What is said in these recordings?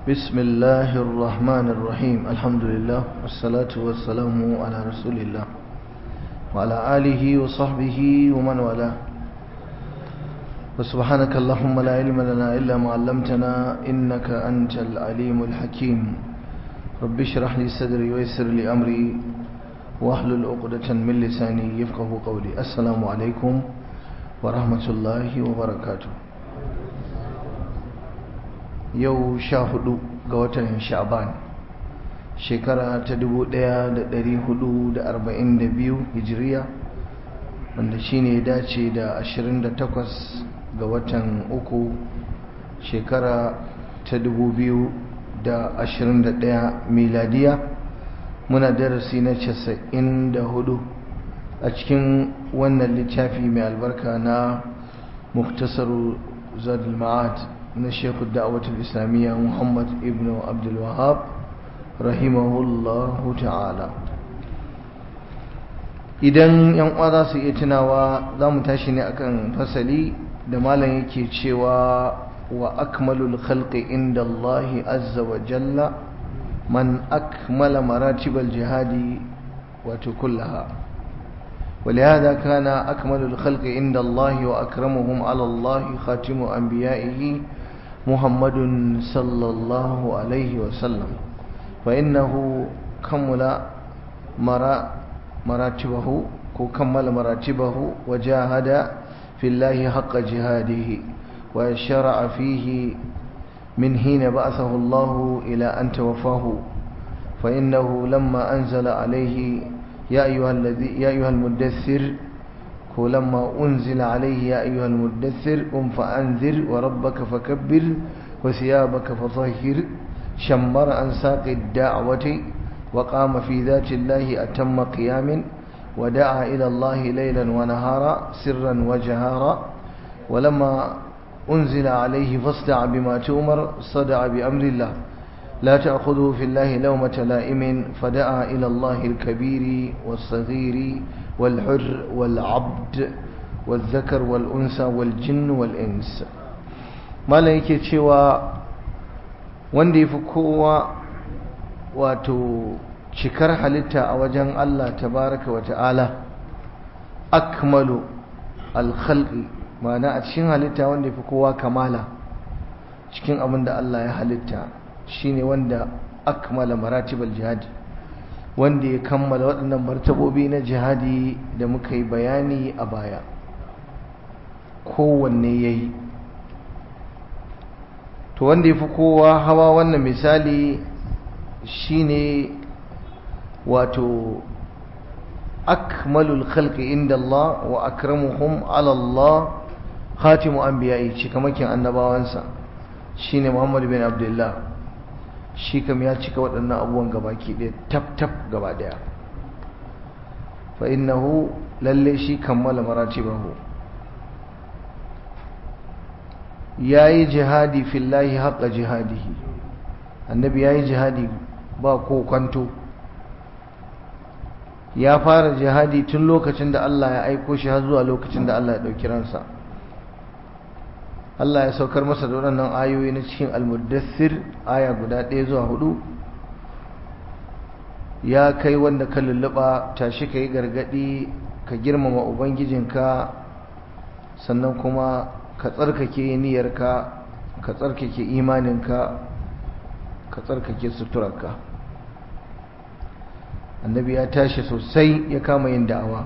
بسم الله الرحمن الرحيم الحمد لله والصلاة والسلام على رسول الله وعلى آله وصحبه ومن والاه وسبحانك اللهم لا علم لنا إلا ما علمتنا إنك أنت العليم الحكيم رب اشرح لي صدري ويسر لي أمري واحلل عقدة من لساني يفقه قولي السلام عليكم ورحمة الله وبركاته yau sha hudu ga watan sha'ban shekara ta dubu daya da dari hudu da arba'in da biyu hijiriya wanda shine dace da ashirin da takwas ga watan uku shekara ta dubu biyu da ashirin da daya miladiya muna darasi na casa'in da hudu a cikin wannan littafi mai albarka na muktasaru zadul ma'ad na shekul da'awatul islamiyya muhammad ibn abdulwahab rahimahullahu ta'ala idan yan uwa za su iya tunawa za mu tashi ne akan fasali da malam yake cewa wa akmalul khalqi inda Allahi azza wa jalla man akmala maratibal jihadi wato kullaha ولهذا كان أكمل الخلق عند الله وأكرمهم على الله خاتم أنبيائه محمد صلى الله عليه وسلم فإنه كمل مرا مراتبه كمل مراتبه وجاهد في الله حق جهاده وشرع فيه من حين بعثه الله إلى أن توفاه فإنه لما أنزل عليه يا أيها الذي يا أيها المدثر ولما أنزل عليه يا أيها المدثر قم فأنذر وربك فكبر وثيابك فطهر شمر عن ساق الدعوة وقام في ذات الله أتم قيام ودعا إلى الله ليلا ونهارا سرا وجهارا ولما أنزل عليه فاصدع بما تؤمر صدع بأمر الله لا تأخذه في الله لومة لائم فدعا إلى الله الكبير والصغير والحر والعبد والذكر والأنثى والجن والإنس ما yake cewa wanda ya fi kowa wato cikar halitta a wajen Allah tabaraka wa ta'ala akmalu alkhalqi ma'ana a cikin halitta wanda ya fi kowa kamala cikin abin da Allah ya halitta shine wanda akmala maratibal jihadi wanda ya kammala waɗannan martabobi na jihadi da muka yi bayani a baya kowanne ya yi to wanda ya fi kowa hawa wannan misali shine wato akmalul khalqi inda Allah wa akramuhum ala Allah khatimu anbiya'i cikamakin annabawansa shine Muhammad bin Abdullah shi kam ya cika waɗannan abubuwan gabaki ɗaya tab-tab gaba ɗaya fa innahu lalle shi kammala maratibahu yayi jihadi fillahi haqqa jihadihi annabi yayi jihadi ba ko kwanto ya fara jihadi tun lokacin da Allah ya aiko shi har zuwa lokacin da Allah ya ɗauki ransa Allah ya saukar masa da waɗannan ayoyi na cikin almuddassir aya guda ɗaya zuwa hudu ya kai wanda ka lulluɓa tashi ka yi gargaɗi ka girmama ubangijinka sannan kuma ka tsarkake niyyarka ka tsarkake imaninka ka tsarkake suturarka annabi ya tashi sosai ya kama yin da'awa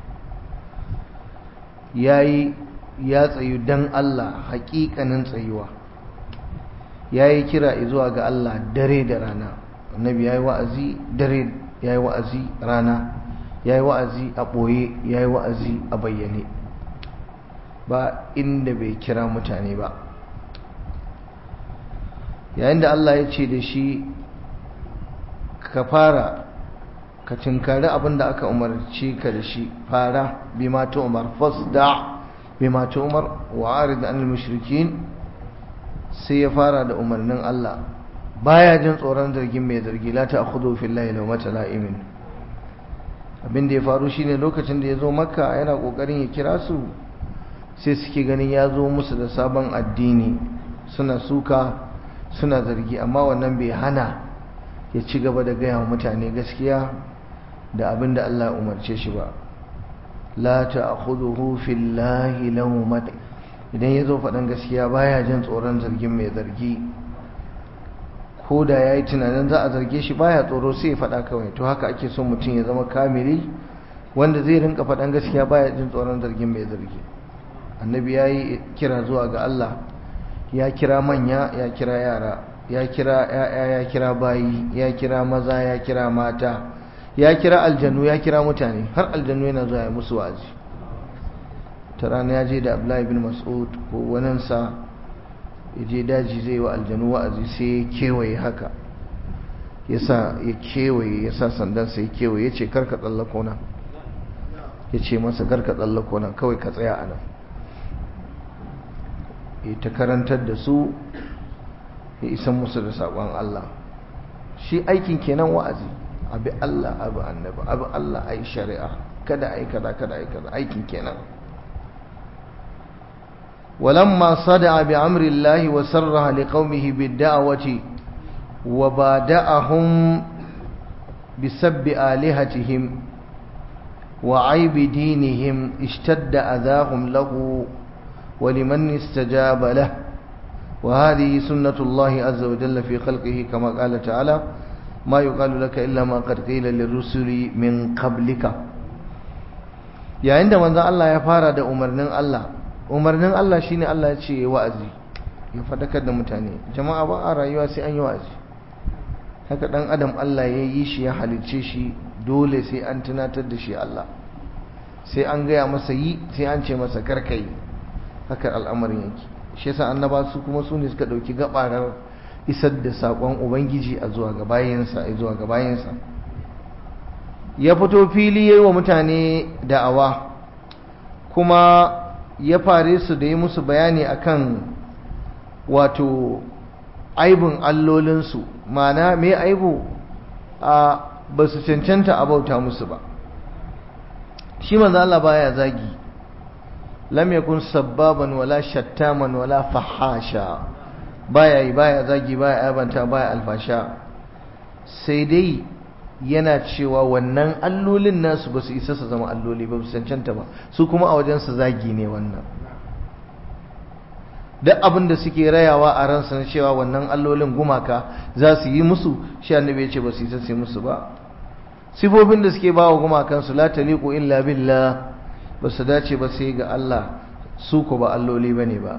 ya yi ya tsayu don Allah haƙiƙanin tsayuwa ya yi kira zuwa ga Allah dare da rana annabi ya yi wa'azi dare ya yi wa'azi rana ya yi wa'azi a ɓoye ya yi wa'azi a bayyane ba inda bai kira mutane ba yayin da Allah ya ce da shi ka fara ka tinkari abin da aka umarci ka da shi fara bi ma ta umar fasda' bima umar wa arid anil mushrikin sai ya fara da umarnin Allah baya jin tsoron zargin mai zargi la ta'khudhu fillahi lawmata la'imin abin da ya faru shine lokacin da ya zo makka yana kokarin ya kira su sai suke ganin ya zo musu da sabon addini suna suka suna zargi amma wannan bai hana ya ci gaba da gaya wa mutane gaskiya da abin da Allah umarce shi ba la ta'khudhuhu fillahi lawmat idan yazo faɗan gaskiya baya jin tsoron zargin mai zargi ko da yayi tunanin za a zarge shi baya tsoro sai ya faɗa kawai to haka ake son mutum ya zama kamili wanda zai rinka faɗan gaskiya baya jin tsoron zargin mai zargi annabi yayi kira zuwa ga Allah ya kira manya ya kira yara ya kira ya'ya ya kira bayi ya kira maza ya kira mata ya kira aljanu ya kira mutane har aljanu yana zuwa ya musu wa'azi ta rana ya je da abdullahi bin mas'ud ko waninsa ya je daji zai wa aljanu wa'azi sai ya kewaye haka ya sa ya kewaye ya sa sandansa ya kewaye ya ce karka tsallako nan ya ce masa karka tsallako nan kawai ka tsaya a nan ya ta karantar da su ya isan musu da saƙon Allah shi aikin kenan wa'azi abi Allah abu annabi abu Allah ai shari'a kada ai kada kada ai kada aikin kenan ولما صدع بأمر الله وسرها لقومه بالدعوة وبادأهم بسب آلهتهم وعيب دينهم اشتد أذاهم له ولمن استجاب له وهذه سنة الله عز وجل في خلقه كما قال تعالى ما يقال لك إلا ما قد قيل للرسل من قبلك يا عندما الله يفارد أمرنا الله umarnin Allah shine Allah ya ce wa'azi ya fadakar da mutane jama'a ba a rayuwa sai an yi wa'azi haka dan adam Allah ya yi shi ya halicce shi dole sai an tunatar da shi Allah sai an gaya masa yi sai an ce masa karkai haka al'amarin yake shi yasa annaba su kuma su ne suka dauki gabarar isar da sakon ubangiji a zuwa ga bayansa a zuwa ga bayansa ya fito fili yayi wa mutane da'awa kuma ya fare su da yi musu bayani akan wato aibin allolinsu mana me aibu a ba su cancanta a bauta musu ba shi manzo Allah baya zagi lam yakun sabbaban wala shattaman wala fahasha baya yi baya zagi baya aibanta baya alfasha sai dai yana cewa wannan allolin nasu ba su isa su zama alloli ba su cancanta ba su kuma a wajen su zagi ne wannan duk abin da suke rayawa a ransa na cewa wannan allolin gumaka za su yi musu shi annabi ya ce ba su isa su yi musu ba sifofin da suke bawa gumakansu la taliqu illa billah ba su dace ba sai ga Allah su ko ba alloli bane ba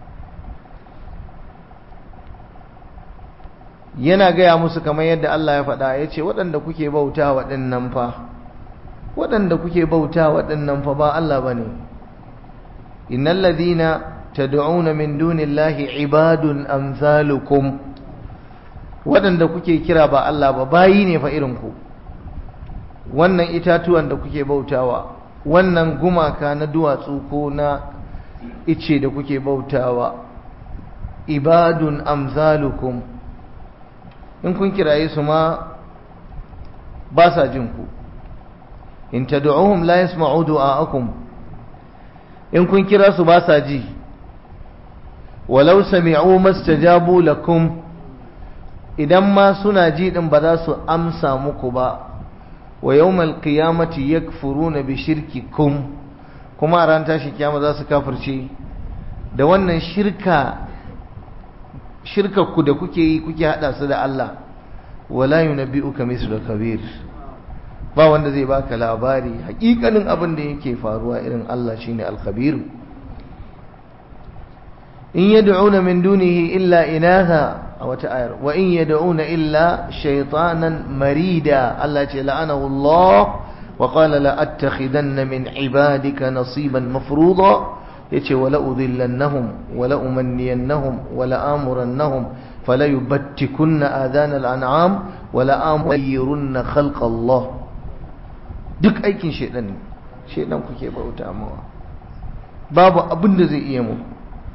yana gaya musu kamar yadda Allah ya faɗa ya ce waɗanda kuke bauta waɗannan fa waɗanda kuke bauta waɗannan fa ba Allah ba ne innal ladina tad'una min dunillahi ibadun amsalukum waɗanda kuke kira ba Allah ba bayi ne fa irin ku wannan itatuwan da kuke bautawa wannan gumaka na duwatsu ko na ice da kuke bautawa ibadun amsalukum in kun kiraye su ma ba sa jin ku in tad'uhum la yasma'u du'aakum in kun kira su ba sa ji walau sami'u mastajabu lakum idan ma suna ji din ba za su amsa muku ba wa yawmal qiyamati yakfuruna bi shirkikum kuma a ran tashi kiyama za su kafirce da wannan shirka shirkar ku da kuke yi kuke hada su da Allah wala yunabbi'uka mislu kabir ba wanda zai baka labari hakikanin abin da yake faruwa irin Allah shine al-khabir in yad'una min dunihi illa inatha a wata ayar wa in yad'una illa shaytanan marida Allah ce la'anahu Allah wa qala la attakhidanna min ibadika nasiban mafruḍa yace wala udhillannahum wala umanniyannahum wala amurannahum fala yubattikunna adana al'an'am wala amurunna khalqa Allah duk aikin shedan ne shedan kuke bauta mawa babu abin da zai iya muku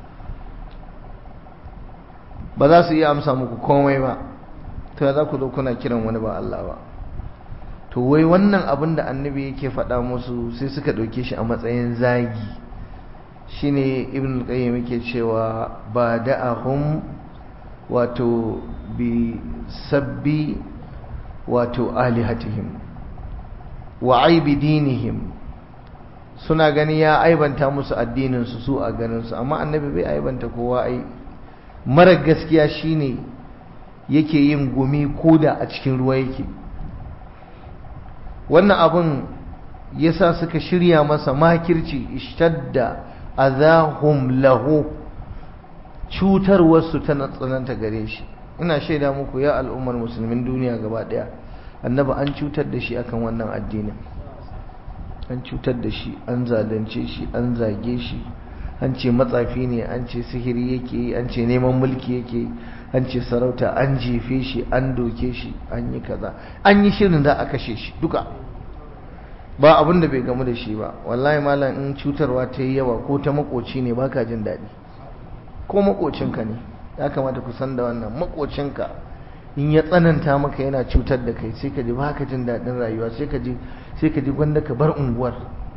ba za su iya amsa muku komai ba to za ku zo kuna kiran wani ba Allah ba to wai wannan abin da annabi yake faɗa musu sai suka ɗauke shi a matsayin zagi shine ibn al-qayyim yake cewa ba da'ahum wato bi sabbi wato alihatihim wa aibi dinihim suna gani ya aibanta musu addininsu su a ganinsu amma annabi bai aibanta kowa ai mara gaskiya shine yake yin gumi koda a cikin ruwa yake wannan abin yasa suka shirya masa makirci ishtadda azahum lahu cutarwarsu ta tsananta gare shi ina shaida muku ya al'ummar musulmin duniya gaba daya annabi an cutar da shi akan wannan addinin an cutar da shi an zalunce shi an zage shi an ce matsafi ne an ce sihiri yake yi an ce neman mulki yake yi an ce sarauta an jefe shi an doke shi an yi kaza an yi shirin za a kashe shi duka ba abin da bai gamu da shi ba wallahi malam in cutarwa ta yi yawa ko ta makoci ne baka jin daɗi ko makocinka ne ya kamata ku san da wannan makocinka in ya tsananta maka yana cutar da kai sai ka ji baka jin daɗin rayuwa sai ka ji sai ka ji gwanda ka bar unguwar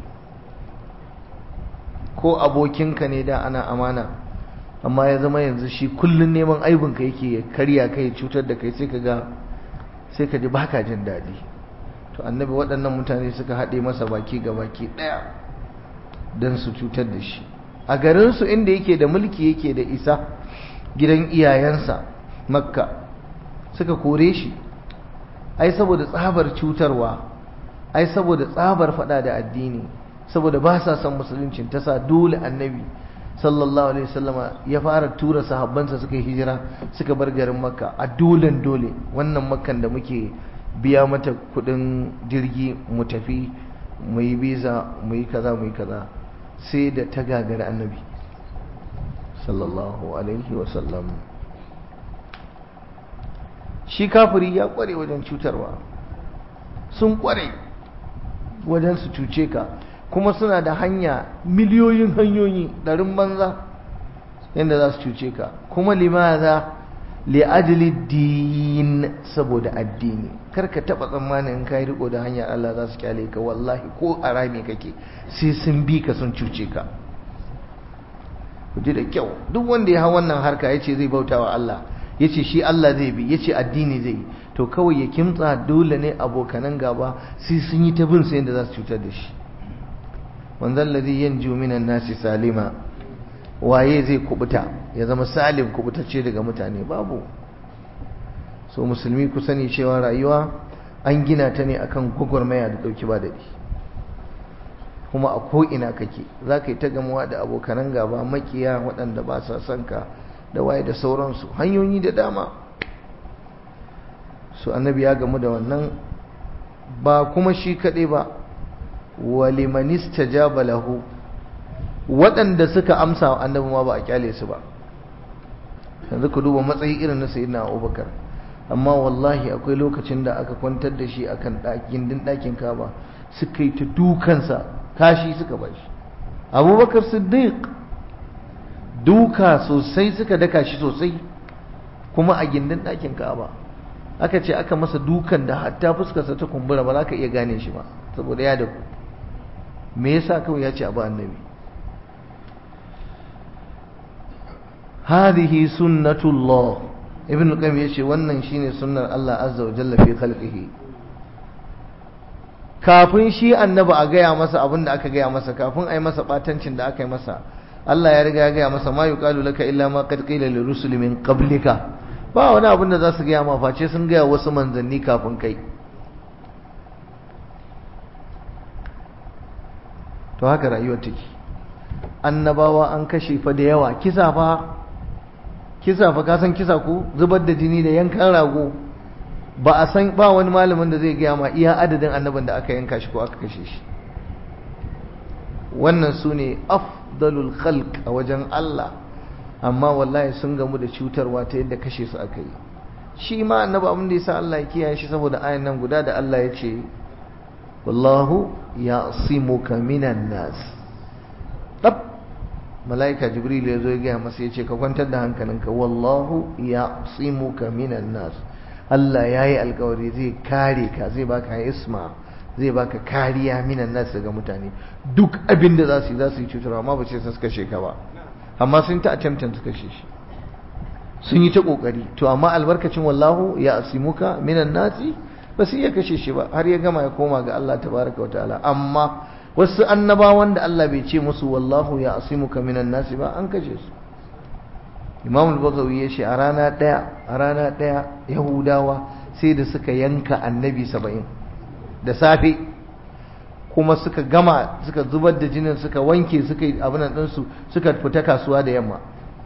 ko abokinka ne da ana amana amma ya zama yanzu shi kullun neman aibinka yake ya karya kai ya cutar da kai sai ka ga sai ka ji baka jin daɗi to annabi waɗannan mutane suka haɗe masa baki ga baki ɗaya don su cutar da shi a garinsu inda yake da mulki yake da isa gidan iyayensa makka suka kore shi ai saboda tsabar cutarwa ai saboda tsabar faɗa da addini saboda ba sa son musuluncin ta sa dole annabi sallallahu alaihi wasallama ya fara tura sahabbansa suka yi hijira suka bar garin makka a dolen dole wannan makkan da muke biya mata kudin jirgi mu tafi mu yi biza mu yi kaza mu yi kaza sai da ta gagari annabi sallallahu alaihi wasallam shi kafiri ya kware wajen cutarwa sun kware wajen su cuce ka kuma suna da hanya miliyoyin hanyoyi ɗarin banza yadda za su cuce ka kuma limaza li'ajili din saboda addini karka taba tsammanin in kai riko da hanyar Allah za su kyale ka wallahi ko a rami kake sai sun bi ka sun cuce ka ku ji da kyau duk wanda ya hau wannan harka yace zai bauta wa Allah yace shi Allah zai bi yace addini zai to kawai ya kimtsa dole ne abokanan gaba sai sun yi ta bin sai yadda za su cutar da shi wanzan ladhi yanju minan nasi salima waye zai kubuta ya zama salim kubutacce daga mutane babu so musulmi ku sani cewa rayuwa an gina ta ne akan gwagwarmaya da dauki ba daɗi kuma a ko'ina kake za ka yi ta gamuwa da abokanan gaba makiya waɗanda ba sa son ka da waye da sauransu hanyoyi da dama su annabi ya gamu da wannan ba kuma shi kaɗai ba walimanista jaba lahu waɗanda suka amsa wa annabi ma ba a kyale su ba yanzu ku duba matsayi irin na sayyidina abubakar amma wallahi akwai lokacin da aka kwantar da shi akan gindin ɗakin kaba suka yi ta dukansa kashi suka ba shi abubakar siddiq duka sosai suka daka shi sosai kuma a gindin ɗakin kaba aka ce aka masa dukan da hatta fuskarsa ta kumbura ba za ka iya gane shi ba saboda ya daku me yasa kawai ya ce abu annabi هذه سنة الله ابن القيم yace wannan shine sunnar Allah azza wa jalla fi khalqihi kafin shi annabi a gaya masa abin da aka gaya masa kafin ai masa batancin da aka yi masa Allah ya riga ya gaya masa ma yuqalu laka illa ma qad qila li rusuli min qablika ba wani abin da za su gaya ma face sun gaya wasu manzanni kafin kai to haka rayuwar take annabawa an kashe fa da yawa kisa fa kisa fa ka san kisa ko zubar da jini da yankan rago ba a san ba wani malamin da zai gaya ma iya adadin annabin da aka yanka shi ko aka kashe shi wannan su ne afdalul khalq a wajen Allah amma wallahi sun gamu da cutarwa ta yadda kashe su aka yi shi ma annabi abin da yasa Allah ya kiyaye shi saboda ayan nan guda da Allah ya ce wallahu ya'simuka minan nas mala'ika jibril ya zo ya gaya masa ya ce ka kwantar da hankalinka wallahu ya tsimuka minan nas Allah ya yi alkawari zai kare ka zai baka isma zai baka kariya minan nas daga mutane duk abin da za su yi za su yi cutarwa amma ba ce sun kashe ka ba amma sun ta attempting su kashe shi sun yi ta kokari to amma albarkacin wallahu ya asimuka minan nasi ba su iya kashe shi ba har ya gama ya koma ga Allah tabaraka wa ta'ala amma wasu annabawan da Allah bai ce musu wallahu ya asimuka minan nasi ba an kashe su Imam al-Baghawi ya ce a rana daya a rana daya Yahudawa sai da suka yanka annabi 70 da safe kuma suka gama suka zubar da jinin suka wanke suka yi abin nan su suka fita kasuwa da yamma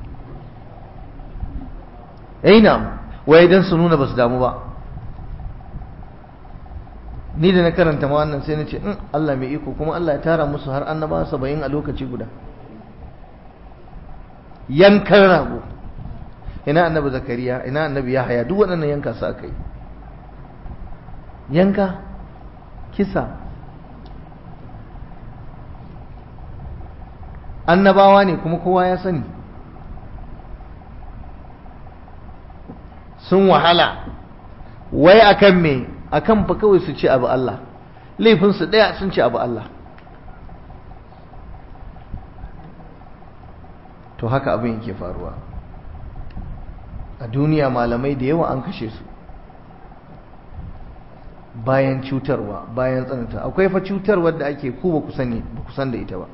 aina waye dan su nuna basu damu ba ni da na karanta ma wannan sai na ce in Allah mai iko kuma Allah ya tara musu har annaba saba'in a lokaci guda yankan rago ina annabi zakariya ina annabi yahaya duk waɗannan yanka su aka yi yanka kisa annabawa ne kuma kowa ya sani sun wahala wai akan me akan fa kawai su ce abu Allah laifinsu ɗaya sun ce abu Allah to haka abin yake faruwa a duniya malamai da yawa an kashe su bayan cutarwa bayan tsananta akwai fa cutarwar da ake ku ba ku sani ba ku san da ita ba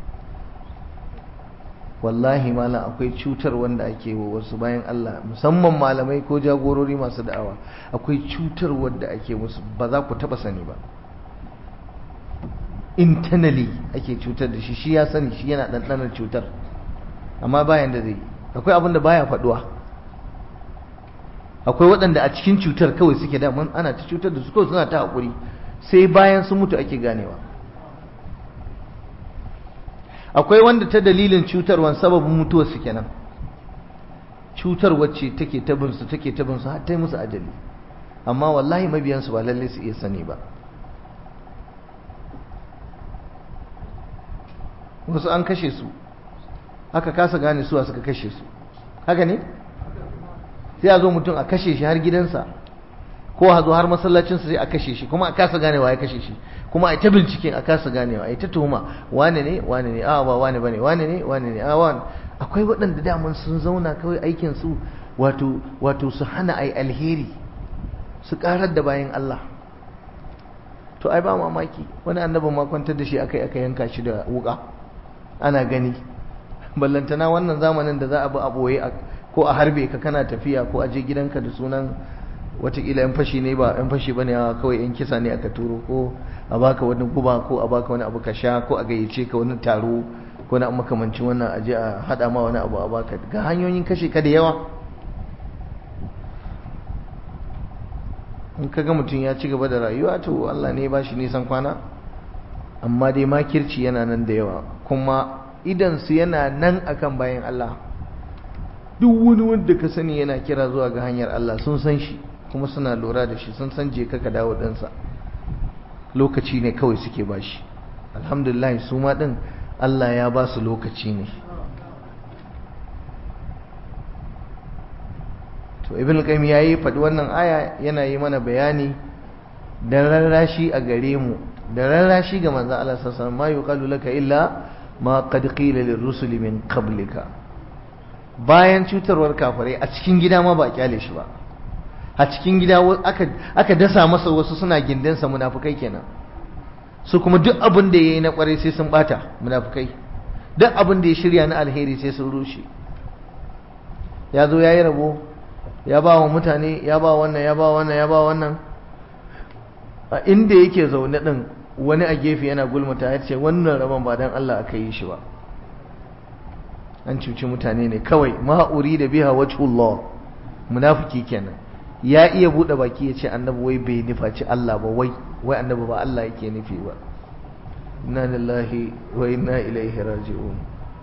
wallahi malam akwai cutar wanda ake wa wasu bayan Allah musamman malamai ko jagorori masu da'awa akwai cutar wanda ake musu ba za ku taba sani ba internally ake cutar da shi shi ya sani shi yana ɗanɗanar cutar amma bayan da zai akwai abin da baya faɗuwa akwai waɗanda a cikin cutar kawai suke da mun ana ta cutar da su kawai suna ta haƙuri sai bayan sun mutu ake ganewa akwai wanda ta dalilin cutarwan sababin mutuwar su kenan cutar wacce take ta bin su take ta bin su har ta yi musu ajali amma wallahi mabiyan su ba lalle su iya sani ba wasu an kashe su aka kasa gane suwa suka kashe su haka ne sai a zo mutum a kashe shi har gidansa ko a zo har masallacinsa sai a kashe shi kuma a kasa ganewa ya kashe shi kuma a ta binciken a kasa ganewa a ta tuhuma wane ne wane ne a ba wane bane wane ne wane ne a wane akwai waɗanda daman sun zauna kawai aikin su wato wato su hana ai alheri su karar da bayan Allah to ai ba mamaki wani annabin ma kwantar da shi akai aka yanka shi da wuka ana gani ballantana wannan zamanin da za a bi a boye ko a harbe ka kana tafiya ko a je gidanka da sunan watakila yan fashi ne ba yan fashi bane kawai yan kisa ne aka turo ko a baka wani guba ko a baka wani abu ka sha ko a gayyace ka wani taro ko na makamancin wannan aje a hada ma wani abu a baka ga hanyoyin kashe ka da yawa in kaga mutum ya ci gaba da rayuwa to Allah ne ba shi nisan kwana amma dai makirci yana nan da yawa kuma idan su yana nan akan bayan Allah duk wani wanda ka sani yana kira zuwa ga hanyar Allah sun san shi kuma suna lura da shi sun san je ka dawo ɗansa lokaci ne kawai suke ba shi alhamdulillah su ma ɗin Allah ya ba su lokaci ne to ibn qayyim yayi faɗi wannan aya yana yi mana bayani da rarrashi a gare mu da rarrashi ga manzon Allah sallallahu alaihi wasallam ma yuqalu laka illa ma qad qila lirrusuli min qablika bayan cutarwar kafirai a cikin gida ma ba kyale shi ba a cikin gida aka dasa masa wasu suna gindinsa munafukai kenan su kuma duk abin da ya yi na kwarai sai sun bata munafukai duk abin da ya shirya na alheri sai sun rushe ya zo ya yi rabo ya ba wa mutane ya ba wannan ya ba wannan ya ba wannan a inda yake zaune din wani a gefe yana gulmata ya ce wannan rabon ba don Allah aka yi shi ba an cuci mutane ne kawai ma'uri da biha wajhullah munafiki kenan ya iya bude baki ya ce annabi wai bai nufaci Allah ba wai wai annabi ba Allah yake nufi ba inna lillahi wa inna ilaihi raji'un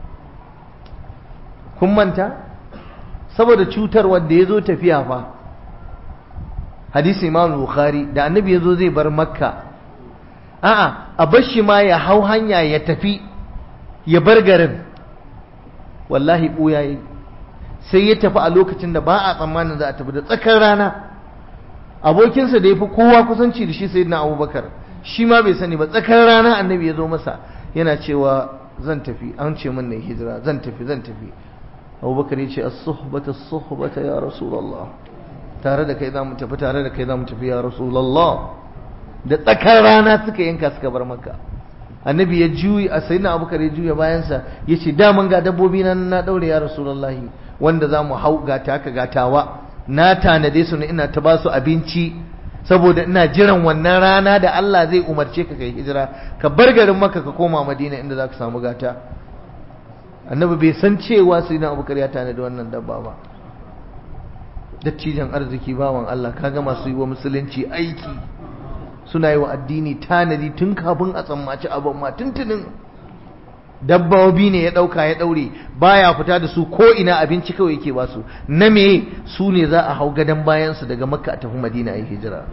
kun manta saboda cutar wanda ya zo tafiya fa hadisi imam bukhari da annabi ya zo zai bar makka a'a a bar shi ma ya hau hanya ya tafi ya bar garin wallahi ɓuya yi sai ya tafi a lokacin da ba a tsammanin za a tafi da tsakar rana abokinsa da ya fi kowa kusanci da shi sai na abubakar shi ma bai sani ba tsakar rana annabi ya zo masa yana cewa zan tafi an ce min na hijira zan tafi zan tafi abubakar ya ce as-suhbata as-suhbata ya rasulullah tare da kai za mu tafi tare da kai za mu tafi ya rasulullah da tsakar rana suka yanka suka bar maka annabi ya juyi a sayyidina abubakar ya juya bayansa ya ce daman ga dabbobi nan na daure ya rasulullah wanda za mu hau gata ka gatawa na tanade su ne ina ta ba su abinci saboda ina jiran wannan rana da Allah zai umarce ka kai hijira ka bar garin maka ka koma madina inda za ka samu gata annabi bai san cewa sai na abubakar ya tana da wannan dabba ba dattijan arziki bawan Allah kaga masu yi wa musulunci aiki suna yi wa addini tanadi tun kafin a tsammaci abin ma tuntunin dabbobi ne ya dauka ya daure baya fita da su ko ina abinci kawai yake ba su na me su ne za a hau gadon bayan su daga makka a tafi madina yi hijira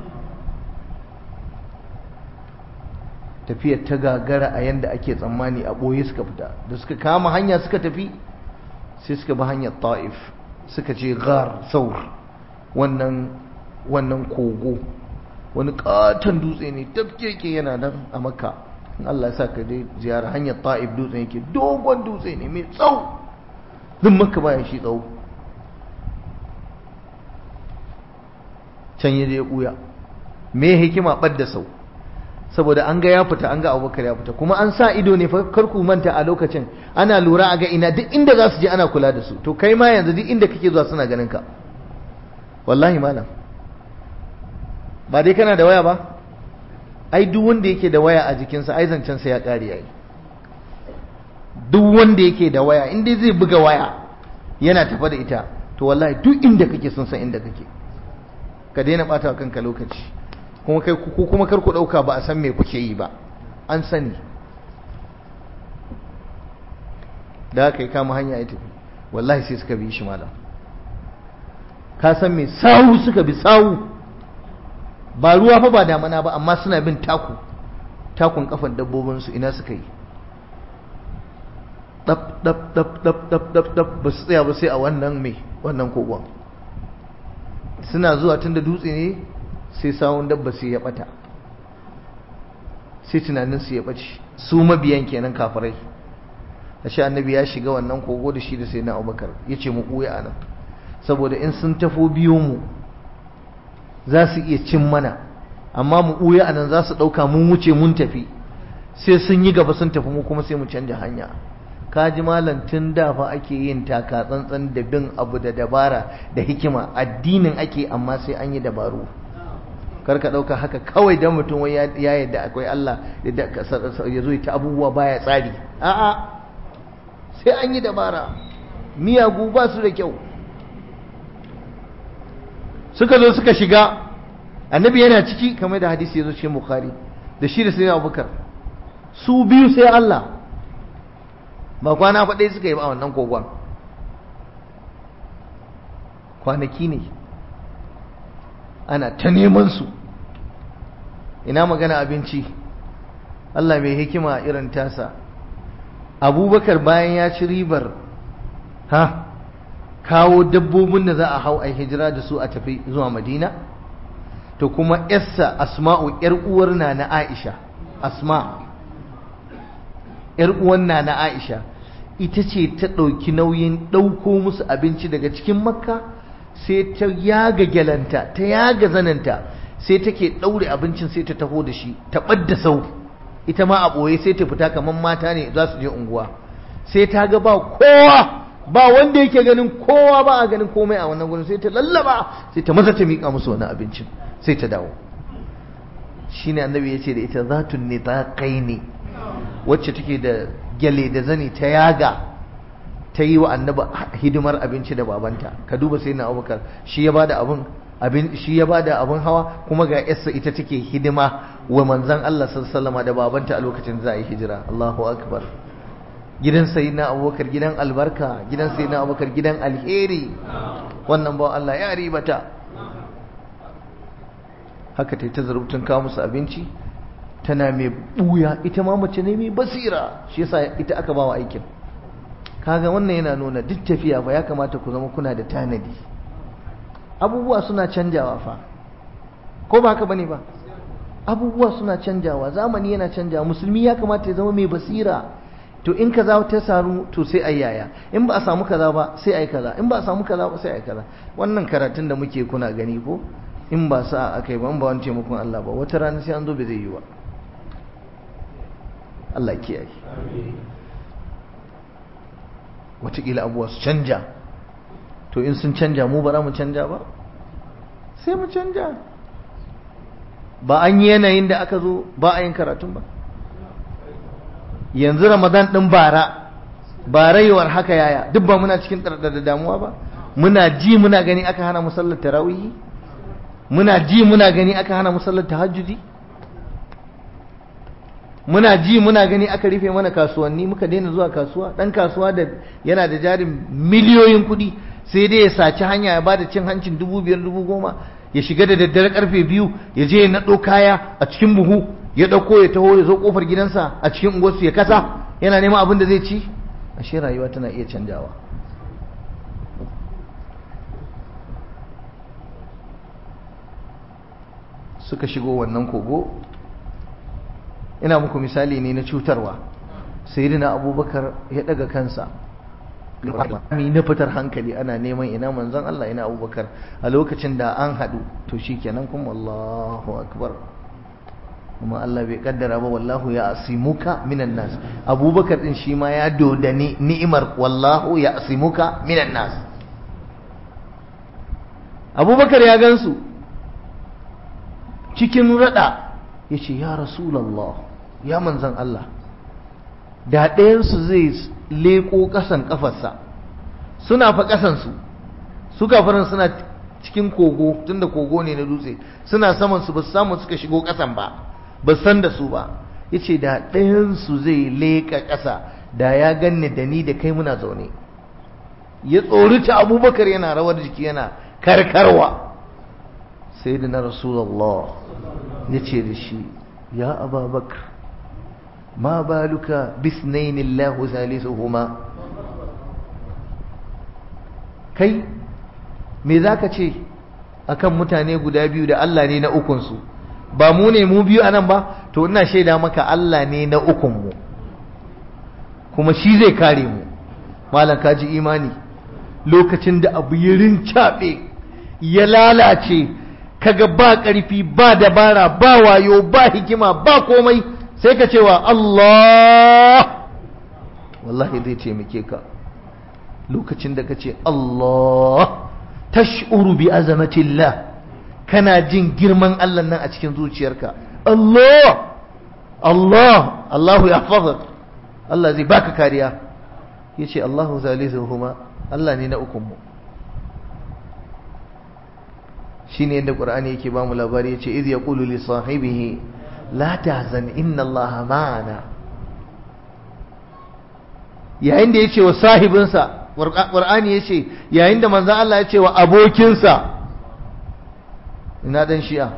tafiyar ta gagara a yanda ake tsammani a ɓoye suka fita da suka kama hanya suka tafi sai suka bi hanyar ta'if suka ce gar saur wannan wannan kogo wani katon dutse ne tafkeke yana nan a makka in Allah ya sa ka dai ziyara hanyar ta'if dutsen yake dogon dutse ne mai tsawo duk makka baya shi tsawo can ya je ya ɓuya me hikima ɓadda sau saboda an ga ya fita an ga abubakar ya fita kuma an sa ido ne fa kar ku manta a lokacin ana lura a ga ina duk inda za su je ana kula da su to kai ma yanzu duk inda kake zuwa suna ganin ka wallahi malam ba dai kana da waya ba ai duk wanda yake da waya a jikinsa ai zancen sa ya kare yayi duk wanda yake da waya in dai zai buga waya yana tafa da ita to wallahi duk inda kake sun san inda kake ka daina bata kanka lokaci kuma kai ku kuma kar ku dauka ba a san me kuke yi ba an sani da aka yi kama hanya ya tafi wallahi sai suka bi shi malam ka san me sawu suka bi sawu ba ruwa fa ba damana ba amma suna bin taku takun kafan dabbobinsu ina suka yi dab dab dab dab dab dab dab ba su tsaya ba sai a wannan me wannan kogon suna zuwa tun da dutse ne sai sawun dabba sai ya bata sai tunanin su ya bace su mabiyan kenan kafirai ashe annabi ya shiga wannan kogo da shi da sai na abubakar ya ce mu ɓuya a nan saboda in sun tafo biyo mu za su iya cin mana amma mu ɓuya a nan za su ɗauka mun wuce mun tafi sai sun yi gaba sun tafi mu kuma sai mu canja hanya kaji malam tun da fa ake yin taka tsantsan da bin abu da dabara da hikima addinin ake amma sai an yi dabaru karka ɗauka haka kawai dan mutum wai ya yadda akwai Allah ya zo ta abubuwa baya tsari a'a sai an yi dabara miyagu ba su da kyau suka zo suka shiga annabi yana ciki kamar da hadisi ya zo cikin bukhari da shi da sai abubakar su biyu sai Allah ba kwana faɗe suka yi ba a wannan kogon kwanaki ne ana ta neman su ina magana abinci Allah mai hikima irin tasa abubakar bayan ya ci ribar ha kawo dabbobin da za a hau a hijira da su a tafi zuwa madina to kuma yarsa asma'u yar uwar na na aisha asma yar uwar na na aisha ita ce ta ɗauki nauyin ɗauko musu abinci daga cikin makka sai ta yaga gyalanta ta yaga zananta sai take ɗaure abincin sai ta taho da shi ta ɓadda sau ita ma a ɓoye sai ta fita kamar mata ne za su je unguwa sai ta ga ba kowa ba wanda yake ganin kowa ba a ganin komai a wannan gurin sai ta lallaba sai ta maza ta miƙa musu wani abincin sai ta dawo shine annabi ya ce da ita zatun ne ta kai ne wacce take da gyale da zani ta yaga ta yi wa annabi hidimar abinci da babanta ka duba sai na abubakar shi ya bada abin abin shi ya bada abin hawa kuma ga yarsa ita take hidima wa manzon Allah sallallahu da babanta a lokacin za a yi hijira Allahu akbar gidan sayyidina abubakar gidan albarka gidan sayyidina abubakar gidan alheri wannan ba Allah ya ribata haka ta ta zarubtun kawo musu abinci tana mai buya ita ma mace ne mai basira shi yasa ita aka bawa aikin kaga wannan yana nuna duk tafiya fa ya kamata ku zama kuna da tanadi abubuwa suna canjawa fa ko ba haka bane ba abubuwa suna canjawa zamani yana canjawa musulmi ya kamata ya zama mai basira to in kaza ta samu to sai a yaya in ba a samu kaza ba sai a yi kaza in ba a samu kaza ba sai a yi kaza wannan karatun da muke kuna gani ko in ba sa aka yi ba in ba wani taimakon Allah ba wata rana sai an zo bai zai yi ba Allah kiyaye wataƙila abuwa su canja to in sun canja mu ba za mu canja ba sai mu canja ba an yi yanayin da aka zo ba a yin karatun ba yanzu ramadan ɗin bara ba rayuwar haka yaya duk ba muna cikin da damuwa ba muna ji muna gani aka hana musallar tarawihi muna ji muna gani aka hana musallar tahajjudi muna ji muna gani aka rufe mana kasuwanni muka daina zuwa kasuwa dan kasuwa da yana da jarin miliyoyin kuɗi sai dai ya saci hanya ya bada cin hancin dubu biyar dubu goma ya shiga da daddare karfe biyu ya je ya naɗo kaya a cikin buhu ya ɗauko ya taho ya zo ƙofar gidansa a cikin unguwarsu ya kasa yana neman abin da zai ci ashe rayuwa tana iya canjawa suka shigo wannan kogo ina muku misali ne na cutarwa sayyidina abubakar ya daga kansa mi na fitar hankali ana neman ina manzon Allah ina abubakar a lokacin da an haɗu to shikenan kuma Allahu akbar kuma Allah bai kaddara ba wallahu ya asimuka minan nas abubakar din shi ma ya dodani ni'imar wallahu ya asimuka minan nas abubakar ya gansu cikin rada ya ce ya rasulallah ya manzan Allah da ɗayansu zai leƙo ƙasan ƙafarsa suna fa ƙasansu su kafarin suna cikin kogo tunda kogo ne na dutse suna saman su ba su samu suka shigo ƙasan ba ba san da su ba ya ce da ɗayansu zai leƙa ƙasa da ya ganni da ni da kai muna zaune ya tsorita abubakar yana rawar jiki yana karkarwa sai da na rasulallah ya ce da shi ya ababakar ma baluka bisnaini Allahu salisuhuma kai me zaka ce akan mutane guda biyu da Allah ne na ukunsu ba mu ne mu biyu anan ba to ina shaida maka Allah ne na ukunmu kuma shi zai kare mu malam kaji imani lokacin da abu ya rincaɓe ya lalace kaga ba ƙarfi ba dabara ba wayo ba hikima ba komai sai ka cewa Allah wallahi zai taimake ka lokacin da ka ce Allah tash'uru bi azamatillah kana jin girman Allah nan a cikin zuciyarka Allah Allah Allahu ya Allah zai baka kariya yace Allahu zalizuhuma Allah ne na ukunmu shine yadda Qur'ani yake ba mu labari yace iz yaqulu li sahibihi la tahzan inna Allah ma'ana yayin da yace wa sahibinsa Qur'ani yace yayin da manzon Allah yace wa abokinsa ina dan shi'a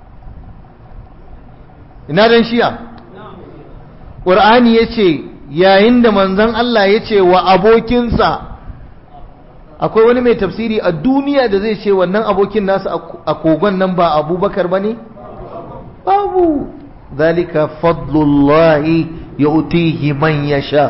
ina dan shi'a Qur'ani yace yayin da manzon Allah yace wa abokinsa akwai wani mai tafsiri a duniya da zai ce wannan abokin nasu a kogon nan ba abubakar ba ne? babu zalika fadlullahi ya utihi man ya sha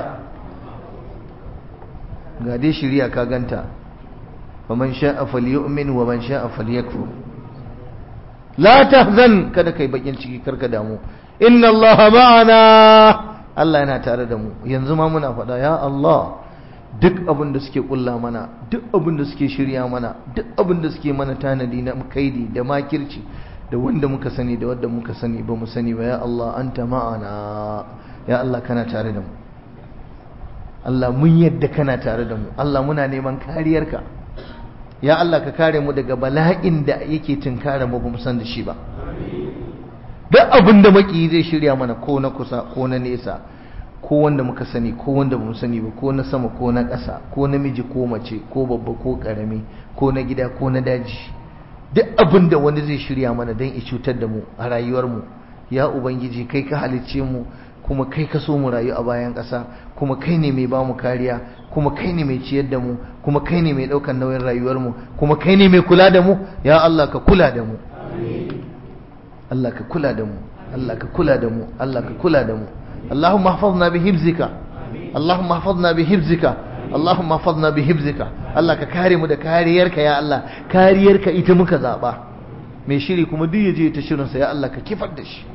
ga dai shirya ka ganta wa man sha'a falyu'min wa man sha'a falyakfur la tahzan kada kai bakin ciki karka damu inna allaha ma'ana Allah yana tare da mu yanzu ma muna faɗa ya Allah duk abin da suke kulla mana duk abin da suke shirya mana duk abin da suke mana tanadi na kaidi da makirci da wanda muka sani da wanda muka sani ba mu sani ba ya Allah anta ma'ana ya Allah kana tare da mu Allah mun yadda kana tare da mu Allah muna neman kariyarka ya Allah ka kare mu daga bala'in da yake tunkara mu ba mu san da shi ba duk abin da maki zai shirya mana ko na kusa ko na nesa ko wanda muka sani ko wanda bamu sani ba ko na sama ko na ƙasa ko namiji ko mace ko babba ko ƙarami ko na gida ko na daji duk abin da wani zai shirya mana don cutar da mu a rayuwarmu ya ubangiji kai ka halicce mu kuma kai ka so mu rayu a bayan ƙasa kuma kai ne mai bamu kariya kuma kai ne mai ciyar da mu kuma kai ne mai ɗaukar nauyin rayuwarmu kuma kai ne mai kula da mu ya Allah ka kula da mu Allah ka kula da mu Allah ka kula da mu Allah ka kula da mu اللهم احفظنا بحفظك Allahumma hafazna bi hibzika Allahumma hafazna bi hibzika Allah ka kare mu da kariyarka ya Allah kariyarka ita muka zaba mai shiri kuma duk yaje ta shirin sa ya Allah ka kifar da shi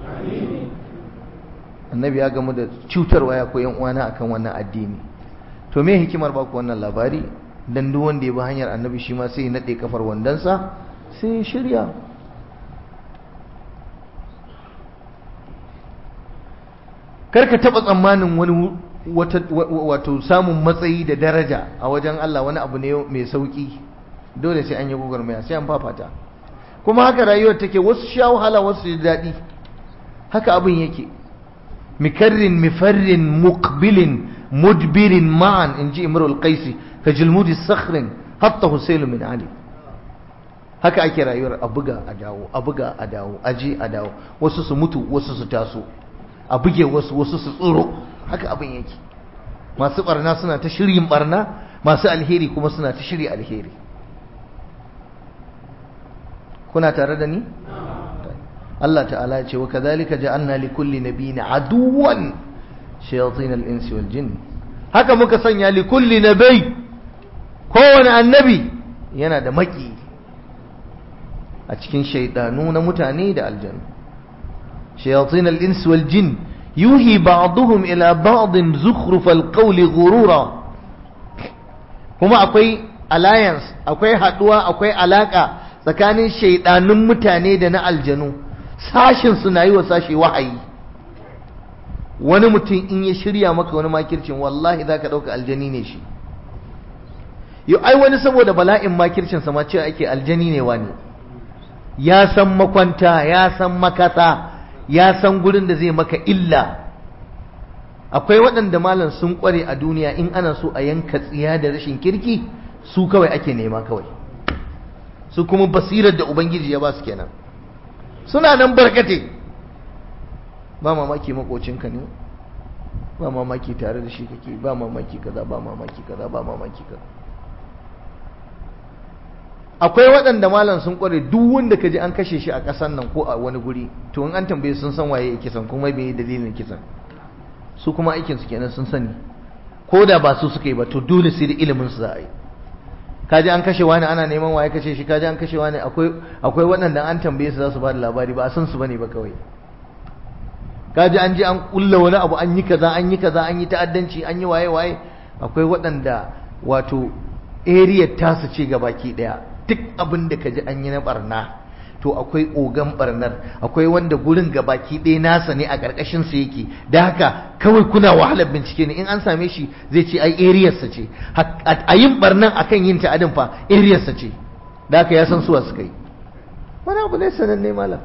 annabi ya gamu da cutarwa ya koyan uwana akan wannan addini to me hikimar ba ku wannan labari dan duk wanda ya bi hanyar annabi shi ma sai ya nade kafar wandansa sai ya shirya karka taba tsammanin wani wato samun matsayi da daraja a wajen Allah wani abu ne mai sauki dole sai an yi gwagwarmaya sai an fafata kuma haka rayuwar take wasu sha wahala wasu ji daɗi haka abin yake mikarrin mifarrin muqbilin mudbirin ma'an in ji imrul qaisi ka jilmudi sakhrin hatta husailu min ali haka ake rayuwar a buga a dawo a buga a dawo a je a dawo wasu su mutu wasu su taso a buge wasu wasu su tsoro haka abin yake masu barna suna ta shiryin barna masu alheri kuma suna ta shirya alheri kuna tare da ni Allah ta'ala ya ce wa kadhalika ja'alna li kulli nabiyyin aduwan shayatin al-insi wal jinn haka muka sanya li kulli nabiy kowane annabi yana da maki a cikin shaydanu na mutane da aljanna shayatin al-insi wal jinn yuhi ba'dhum ila ba'd zukhruf al-qawli ghurura kuma akwai alliance akwai haduwa akwai alaka tsakanin shaidanun mutane da na aljanu sashin suna yi wa sashi wahayi wani mutum in ya shirya maka wani makircin wallahi za ka ɗauka aljani ne shi yau ai wani saboda bala'in makircin sama cewa ake aljani ne wani ya san makwanta ya san makasa ya san gurin da zai maka illa akwai waɗanda malam sun ƙware a duniya in ana so a yanka tsiya da rashin kirki su kawai ake nema kawai su kuma basirar da ubangiji ya ba su kenan suna nan barkate ba mamaki makocinka ne ba mamaki tare da shi kake ba mamaki kaza ba mamaki kaza ba mamaki kaza akwai waɗanda malam sun kware duk wanda ka ji an kashe shi a ƙasan nan ko a wani guri to in an tambaye sun san waye kisan kuma bai dalilin kisan su kuma aikinsu kenan sun sani ko da ba su suka yi ba to dole sai da ilimin su za a yi kaji an kashe wani ana neman waye kashe shi kaji an kashe wani akwai akwai waɗanda an tambaye su za su ba da labari ba a san su bane ba kawai kaji an je an kulla wani abu an yi kaza an yi kaza an yi ta'addanci an yi waye waye akwai waɗanda wato area tasu ce gabaki daya duk abin da kaji an yi na barna to akwai ogan barnar akwai wanda gurin gabaki ɗaya nasa ne a ƙarƙashin sa yake da haka kawai kuna wahalar bincike ne in an same shi zai ce ai ariyarsa ce a yin barnan akan yin ta'adin fa ariyarsa ce da haka ya san suwa suka yi wani abu ne sananne malam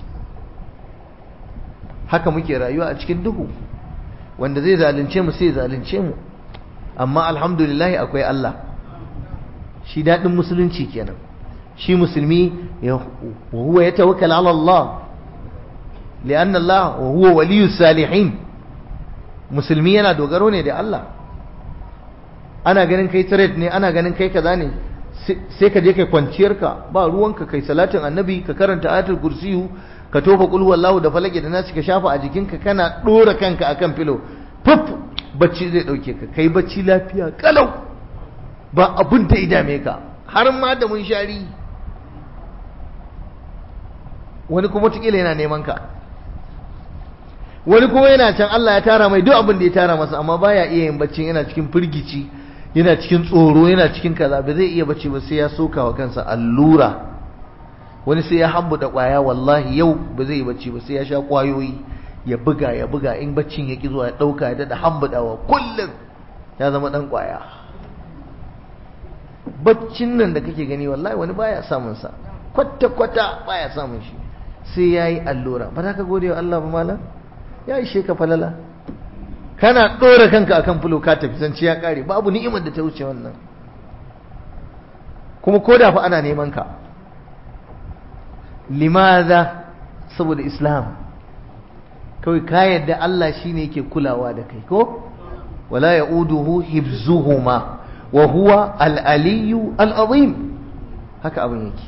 haka muke rayuwa a cikin duhu wanda zai zalunce mu sai zalunce mu amma alhamdulillah akwai Allah shi daɗin musulunci kenan shi musulmi وهو يتوكل على الله لأن الله وهو ولي الصالحين musulmi yana dogaro ne da Allah ana ganin kai trade ne ana ganin kai kaza ne sai ka je kai kwanciyarka ba ruwanka kai salatin annabi ka karanta ayatul kursiyu ka tofa qul wallahu da falaki da nasi ka shafa a jikinka kana dora kanka akan filo fuf bacci zai dauke ka kai bacci lafiya kalau ba abun da idame ka har ma da mun shari wani kuma tukila yana neman ka wani kuma yana can Allah ya tara mai duk abin da ya tara masa amma baya iya yin bacci yana cikin firgici yana cikin tsoro yana cikin kaza ba zai iya bacci ba sai ya soka wa kansa allura wani sai ya hambuda kwaya wallahi yau ba zai yi bacci ba sai ya sha kwayoyi ya buga ya buga in baccin ya ki zuwa ya dauka ya dada hambudawa kullum ya zama dan kwaya baccin nan da kake gani wallahi wani baya samun sa kwata kwata baya samun shi sai yayi allura ba za ka gode wa Allah ba malam ya ishe ka falala kana ɗora kanka akan fulo ka tafi zance ya ƙare babu ni'imar da ta wuce wannan kuma ko da fa ana neman ka limaza saboda islam kawai ka yadda Allah shine yake kulawa da kai ko wala ya'uduhu hibzuhuma wa huwa al-aliyyu al-azim haka abin yake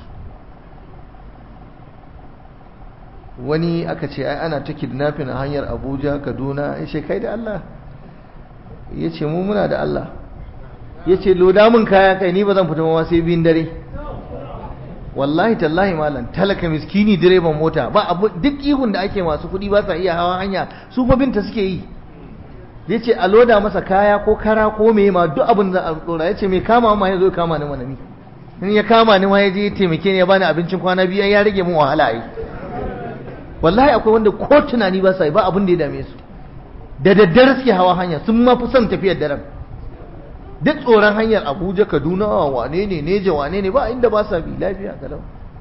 wani aka ce ai ana ta kidnapping a hanyar abuja kaduna ya ce kai da allah ya ce mu muna da Allah ya ce loda min kaya kai ni ba zan fita ma sai biyun dare wallahi tallahi malam talaka miskini direban mota ba abu duk ihun da ake masu kuɗi ba sa iya hawa hanya su fa binta suke yi ya ce a loda masa kaya ko kara ko me ma duk abin da a tsora ya ce mai kama ma ya zo kama ni mana ni in ya kama ni ma ya je ya taimake ni ya bani abincin kwana biyu ya rage min wahala ai wallahi akwai wanda ko tunani ba sa yi ba abin da ya dame su da daddare suke hawa hanya sun ma fi son tafiyar daren duk tsoron hanyar abuja kaduna wane ne neja wane ne ba inda ba sa bi lafiya kalau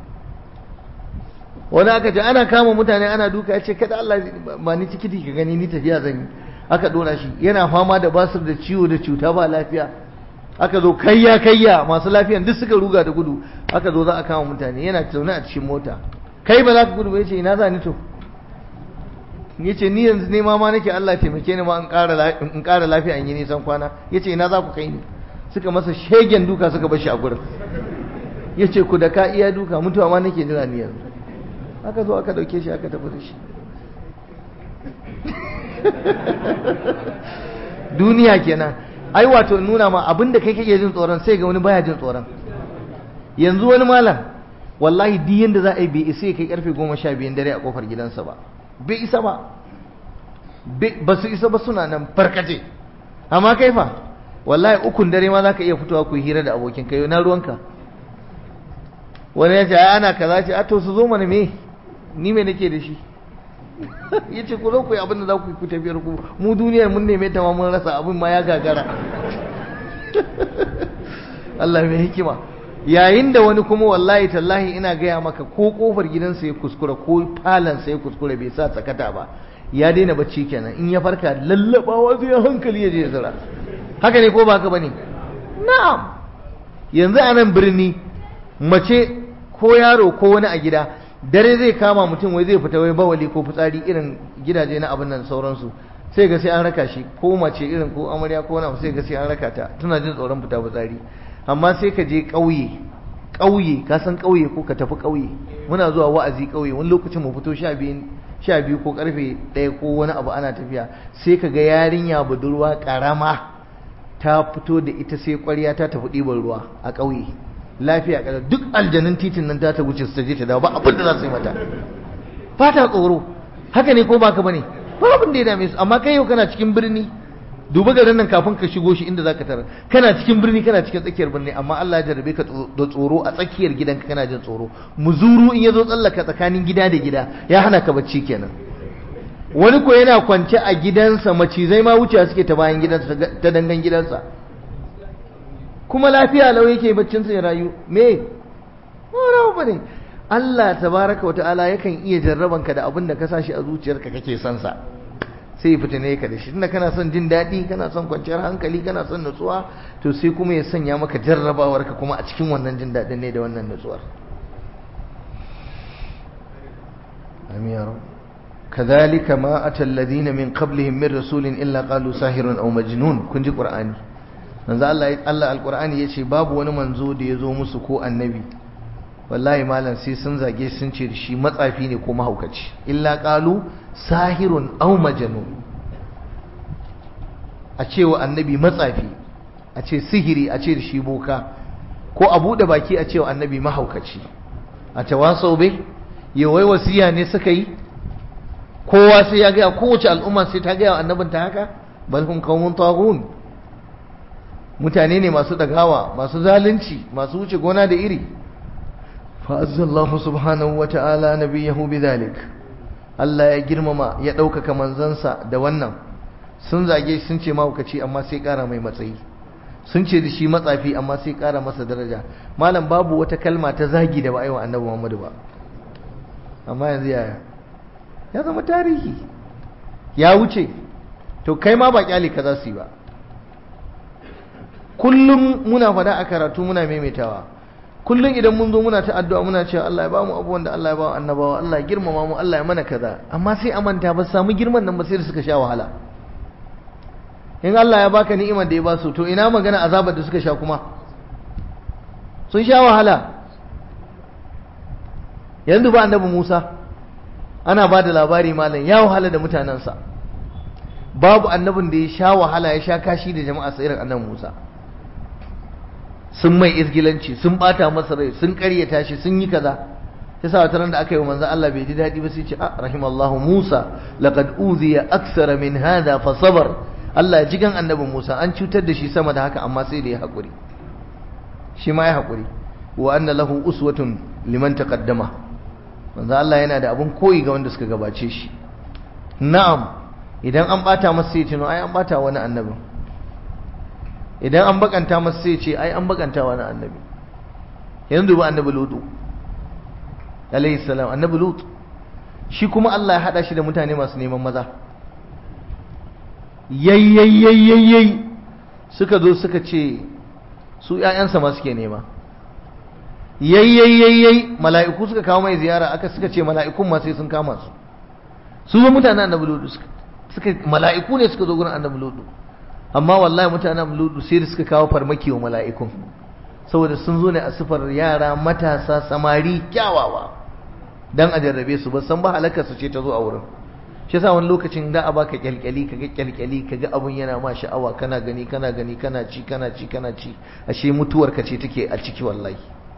wani aka ce ana kama mutane ana duka ya ce kada Allah ba ni tikiti ka gani ni tafiya zan yi aka dora shi yana fama da basir da ciwo da cuta ba lafiya aka zo kayya kayya masu lafiyan duk suka ruga da gudu aka zo za a kama mutane yana zaune a cikin mota kai ba za ka gudu ba yace ina za ni to yace ni yanzu ne ma nake Allah taimake ni ma in ƙara in ƙara lafiya in yi nisan kwana yace ina za ku kai ni suka masa shegen duka suka bar shi a gurin yace ku da ka iya duka mutuwa ma nake jira ni yanzu aka zo aka dauke shi aka tafi da shi duniya kenan ai wato nuna ma abinda kai kake jin tsoron sai ga wani baya jin tsoron yanzu wani malam wallahi duk yanda za a yi bai isa ya kai karfe goma sha biyun dare a kofar gidansa ba bai isa ba ba su isa ba suna nan farkace amma kai fa wallahi ukun dare ma za ka iya fitowa ku hira da abokin kai na ruwanka wani ya ce ana kaza ce a to su zo mana me ni me nake da shi ya ce ku zo ku yi abin da za ku yi ku tafiyar ku mu duniyar mun neme ta ma mun rasa abin ma ya gagara Allah mai hikima yayin da wani kuma wallahi tallahi ina gaya maka ko kofar gidansa ya kuskura ko falansa ya kuskura bai sa tsakata ba ya daina bacci kenan in ya farka lallabawa zai hankali ya je zira haka ne ko ba haka bane na'am yanzu a nan birni mace ko yaro ko wani a gida dare zai kama mutum wai zai fita wai bawali ko fitsari irin gidaje na abin nan sauransu sai ga sai an raka shi ko mace irin ko amarya ko wani sai ga sai an raka ta tana jin tsoron fita fitsari amma sai ka je ƙauye ƙauye ka san ƙauye ko ka tafi ƙauye muna zuwa wa'azi ƙauye wani lokacin mu fito sha biyu sha biyu ko karfe ɗaya ko wani abu ana tafiya sai ka ga yarinya budurwa ƙarama ta fito da ita sai ƙwarya ta tafi ɗiban ruwa a ƙauye lafiya kada duk aljanun titin nan ta ta wuce su ta je ta dawo ba abin da za su yi mata ba ta tsoro haka ne ko ba ka bane ba abin da ya dame su amma kai yau kana cikin birni duba garin nan kafin ka shigo shi inda zaka tarar kana cikin birni kana cikin tsakiyar birni amma Allah ya jarabe ka da tsoro a tsakiyar gidanka kana jin tsoro muzuru in yazo tsallaka tsakanin gida da gida ya hana ka bacci kenan wani ko yana kwance a gidansa macizai ma wuce suke ta bayan gidansa ta dangan gidansa kuma lafiya lau yake baccin sa ya rayu me wani ba ne Allah tabaraka wa ta'ala yakan iya jarrabanka da abin da ka sashi a zuciyarka kake son sa sai fitine ka da shi tunda kana son jin daɗi kana son kwanciyar hankali kana son nutsuwa to sai kuma ya sanya maka jarrabawar ka kuma a cikin wannan jin daɗin ne da wannan nutsuwar amin ya rabu كذلك ما أتى الذين من قبلهم من رسول إلا قالوا ساحر أو مجنون كنت قرآني manzo Allah Allah alqur'ani yace babu wani manzo da yazo musu ko annabi wallahi malam sai sun zage sun ce shi matsafi ne ko mahaukaci illa qalu sahirun aw majnun a ce wa annabi matsafi a ce sihiri a ce da shi boka ko a bude baki a ce wa annabi mahaukaci a tawasau bai yawai wasiya ne suka yi kowa sai ya gaya kowace al'umma sai ta gaya wa annabinta haka bal hum qaumun taghun mutane ne masu dagawa masu zalunci masu wuce gona da iri fa'azzallahu subhanahu wa ta'ala nabiyahu bidhalik Allah ya girmama ya ɗaukaka manzansa da wannan sun zage sun ce mahaukaci amma sai ƙara mai matsayi sun ce da shi matsafi amma sai ƙara masa daraja malam babu wata kalma ta zagi da ba a yi wa annabi Muhammadu ba amma yanzu yaya ya zama tarihi ya wuce to kai ma ba kyale ka za su yi ba kullum muna fada a karatu muna maimaitawa kullum idan mun zo muna ta addu'a muna cewa Allah ya ba mu abubuwan da Allah ya ba wa annabawa Allah ya girmama mu Allah ya mana kaza amma sai a manta ba samu girman nan ba sai da suka sha wahala in Allah ya baka ni'imar da ya ba su to ina magana azabar da suka sha kuma sun sha wahala yanzu ba annabi Musa ana ba da labari malam ya wahala da mutanensa babu annabin da ya sha wahala ya sha kashi da jama'a sa irin annabi Musa sun mai izgilanci sun bata masa rai sun karyata shi sun yi kaza yasa wata ran da aka yi wa manzo Allah bai ji dadi ba sai ce ah rahimallahu Musa laqad uziya aksara min hada fa sabar Allah ya jigan annabi Musa an cutar da shi sama da haka amma sai da ya hakuri shi ma ya hakuri wa anna lahu uswatun liman taqaddama manzo Allah yana da abun koyi ga wanda suka gabace shi na'am idan an bata masa sai tuno ai an bata wani annabi idan an bakanta masa sai ce ai an bakanta wani annabi yanzu ba annabi lutu alayhi salam annabi lutu shi kuma Allah ya hada shi da mutane masu neman maza yayyayyayyayyay suka zo suka ce su ƴaƴansa ma suke nema yayyayyayyayi mala'iku suka kawo mai ziyara aka suka ce mala'ikun ma sai sun kama su su zo mutanen annabi lutu suka mala'iku ne suka zo gurin annabi lutu amma wallahi mutanen annabi lutu sai da suka kawo farmaki wa mala'ikun saboda sun zo ne a sifar yara matasa samari kyawawa dan a jarrabe su ba san ba halakar su ce ta zo a wurin shi yasa wani lokacin da a baka kyalkyali kaga kyalkyali kaga abun yana ma sha'awa kana gani kana gani kana ci kana ci kana ci ashe mutuwar ka ce take a ciki wallahi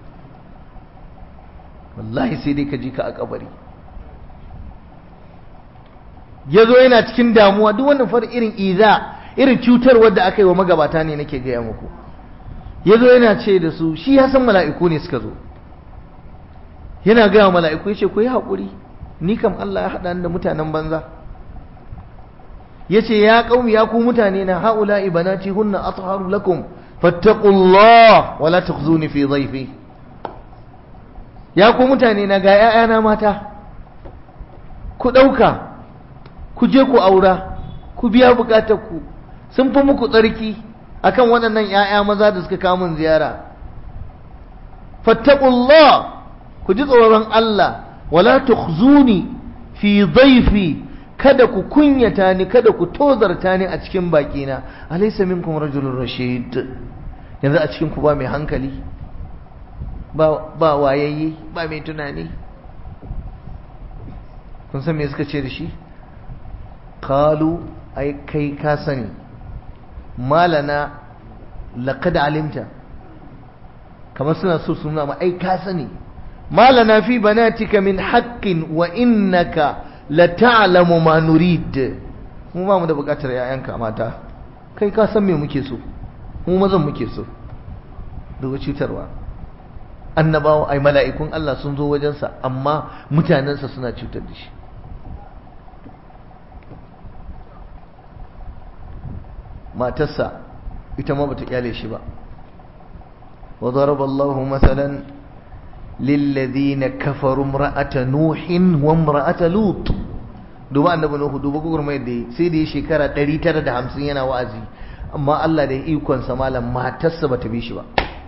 wallahi sai dai ka ji ka a kabari ya zo yana cikin damuwa duk wannan far irin iza irin cutarwar da aka yi wa magabata ne nake gaya muku ya zo yana ce da su shi ya san mala'iku ne suka zo yana gaya wa mala'iku ya ce ku yi haƙuri ni kam Allah ya haɗa da mutanen banza ya ce ya ƙaumi ya ku mutane na haula ibanati hunna atharu lakum fattaqullah wala tukhzuni fi dhayfi ya ku mutane na ga ‘ya'yana mata ku ɗauka ku je ku aura ku biya ku sun fi muku tsarki akan waɗannan ‘ya'ya maza da suka kamun ziyara fattakullah ku ji tsoron Allah wala tukhzuni fi dhaifi kada ku kunyata ni kada ku tozarta ni a cikin baƙina alaysa minkum rajulun rashid yanzu a cikin ku ba mai hankali ba wayayye ba mai tunani kun san me suka ce da shi kalu ai kai ka sani malana laqad alimta kamar suna so su nuna ma ai ka sani malana fi banatika min haqqin wa innaka la ta'lamu ma nurid mu ba mu da bukatar yayanka mata kai ka san me muke so mu mazan muke so daga cutarwa annabawa ai mala'ikun Allah sun zo wajensa amma mutanensa suna cutar da shi matarsa ita ma bata kyale shi ba wa daraba Allahu masalan lilladhina kafaru imra'ata nuhin wa imra'ata lut duba annabi nuhu duba gurmai da sai da shekara 950 yana wa'azi amma Allah da ikon sa malam matarsa bata bi shi ba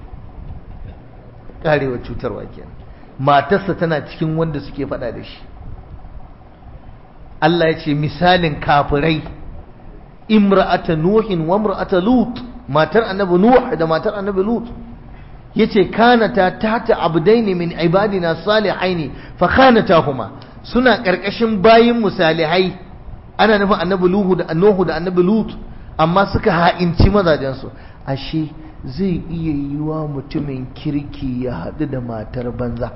karewa cutarwa kenan matarsa tana cikin wanda suke faɗa da shi Allah ya ce misalin kafirai imra'ata nuhin wa imra'ata lut matar annabi nuh da matar annabi lut yace kanata tata abdaini min ibadina salihaini fa khanatahuma suna karkashin bayin musalihai ana nufin annabi luhu da nuhu da annabi lut amma suka ha'inci mazajensu ashe zai iya yiwa mutumin kirki ya haɗu da matar banza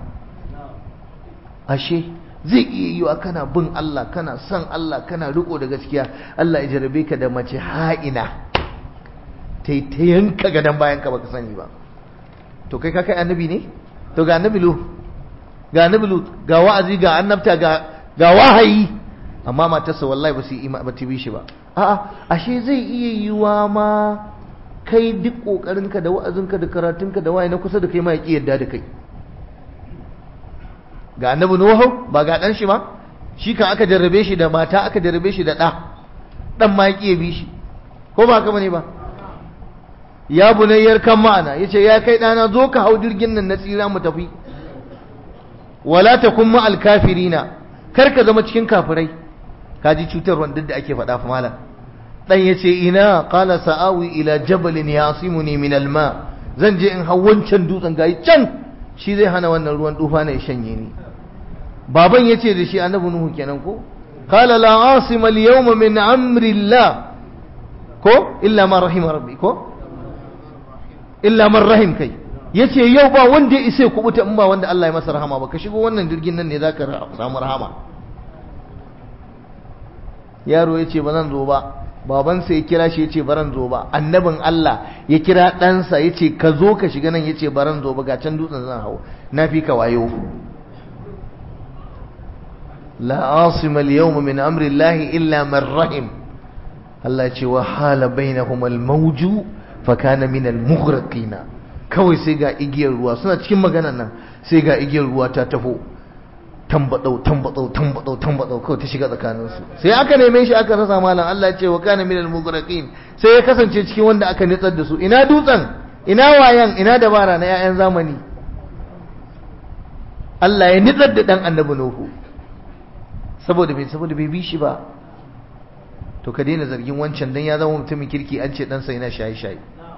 ashe zai iya yiwa kana bin Allah kana son Allah kana riko da gaskiya Allah ya jarabe ka da mace ha'ina ta yi ta yanka gadon bayan ka baka sani ba to kai ka kai annabi ne to ga annabi lu ga annabi lu ga wa'azi ga annabta ga ga wahayi amma matarsa wallahi ba su yi ba ta bi shi ba a'a ashe zai iya yiwa ma kai duk ƙoƙarinka da wa'azinka da karatunka da waye na kusa da kai ma ya ƙi yadda da kai ga annabi nuhu ba ga ɗan shi ma shi kan aka jarrabe shi da mata aka jarrabe shi da ɗa ɗan ma ya ƙi bi shi ko ba haka bane ba ya bunayyar kan ma'ana yace ya kai ɗana zo ka hau jirgin nan na tsira mu tafi wala takun ma'al kafirina kar ka zama cikin kafirai kaji cutarwa duk da ake faɗa fa malam dan yace ina qala sa'awi ila jabalin yasimuni min alma zan je in hau wancan dutsen gayi can shi zai hana wannan ruwan tufa ne shanye ni baban yace da shi annabi nuhu kenan ko qala la asima al-yawma min amri Allah ko illa ma rahima rabbi ko illa man rahim kai yace yau ba wanda ya isa kubuta in ba wanda Allah ya masa rahama ba ka shigo wannan jirgin nan ne zaka samu rahama yaro yace ba zan zo ba babansa ya kira shi yace baran zo ba annabin Allah ya kira ɗansa yace ka zo ka shiga nan yace baran zo ba ga can dutsen zan hau na fi ka wayo la asima al-yawma min amri Allah illa man rahim Allah ya ce wa hala bainahum al-mawju fa kana min al-mughraqina kawai sai ga igiyar ruwa suna cikin maganan nan sai ga igiyar ruwa ta tafo tambadau tambadau tambadau tambadau kawai ta shiga tsakanin su sai aka neme shi aka rasa malam Allah ya ce wa kana min al-mughraqin sai ya kasance cikin wanda aka nitsar da su ina dutsen ina wayan ina dabara na 'ya'yan zamani Allah ya nitsar da dan annabi Nuhu saboda bai saboda bai bi shi ba to ka daina zargin wancan dan ya zama mutumin kirki an ce ɗansa yana shaye-shaye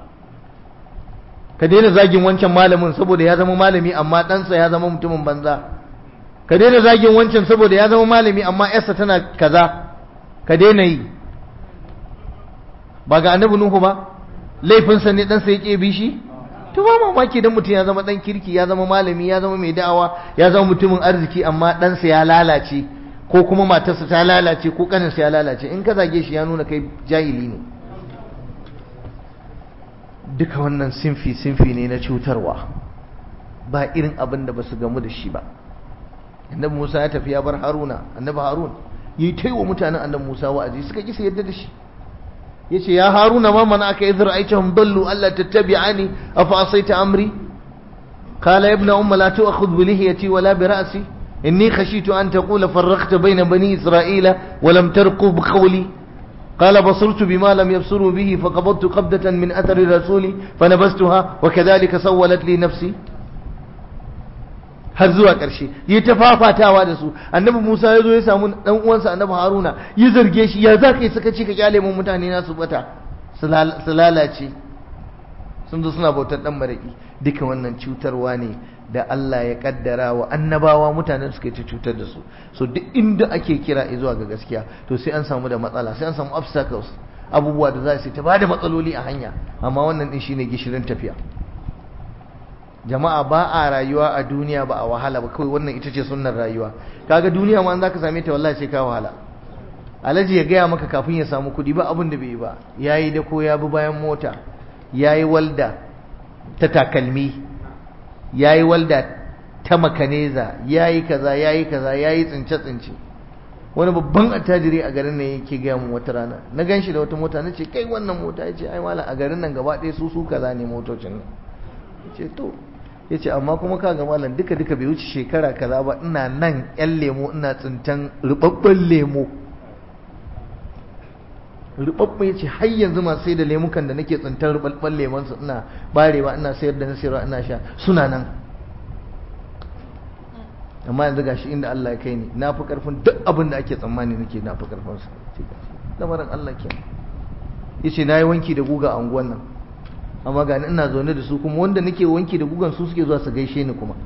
ka daina zagin wancan malamin saboda ya zama malami amma ɗansa ya zama mutumin banza ka daina zagin wancan saboda ya zama malami amma yarsa tana kaza ka daina yi ba ga annabi nuhu ba laifinsa ne ɗansa ya ƙe bi shi to ba mamaki dan mutum ya zama ɗan kirki ya zama malami ya zama mai da'awa ya zama mutumin arziki amma ɗansa ya lalace ko kuma matarsa ta lalace ko kaninsa ya lalace in ka zage shi ya nuna kai jahili ne duka wannan sinfi sinfi ne na cutarwa ba irin abin da ba su gamu da shi ba annabi Musa ya tafi ya bar Haruna annabi Harun yi ta wa mutanen annabi Musa wa'azi suka ki su yadda da shi yace ya Haruna ma mana aka idhar aitahum dallu alla tattabi'ani afa asaita amri qala ya ibn umma la tu'khudh bi lihiyati wala bi ra'si إني خشيت أن تقول فرقت بين بني إسرائيل ولم ترقب قولي قال بصرت بما لم يبصروا به فقبضت قبضة من أثر الرسول فنبستها وكذلك سولت لي نفسي har zuwa ƙarshe yi ta fafatawa da su annabi Musa ya zo ya samu dan uwansa annabi Haruna ya zarge shi ya za ka yi suka ci ka kyale mun mutane na su bata su lalace sun zo suna bautar dan maraki duka wannan cutarwa ne da Allah ya kaddara wa annabawa mutanen suka ci cutar da su so duk inda ake kira zuwa ga gaskiya to sai an samu da matsala sai an samu obstacles abubuwa da za su ta bada matsaloli a hanya amma wannan din shine gishirin tafiya jama'a ba a rayuwa a duniya ba a wahala ba kawai wannan ita ce sunnar rayuwa kaga duniya ma zaka same ta wallahi sai ka wahala alaji ya gaya maka kafin ya samu kuɗi ba abin da bai yi ba yayi da ko ya bi bayan mota yayi walda ta takalmi ya yi walda ta makaneza ya yi kaza ya yi kaza ya yi tsince-tsince wani babban attajiri a garin nan yake gaya mu wata rana na gan shi da wata mota na ce kai wannan mota ya ce ai malam a garin nan gaba ɗaya su su kaza ne motocin nan ya ce to ya ce amma kuma ka ga malam duka duka bai wuce shekara kaza ba ina nan yan lemo ina tsintan rubabban lemo rubabban ya ce har yanzu masu sai da lemukan da nake tsintar rubabban lemon su ina barewa ina sayar da na sayarwa ina sha suna nan amma yanzu gashi inda Allah ya kai ni na fi karfin duk abin da ake tsammani nake na fi karfin sa lamarin Allah ke yace nayi wanki da guga a unguwan nan amma ga ina zaune da su kuma wanda nake wanki da gugan su suke zuwa su gaishe ni kuma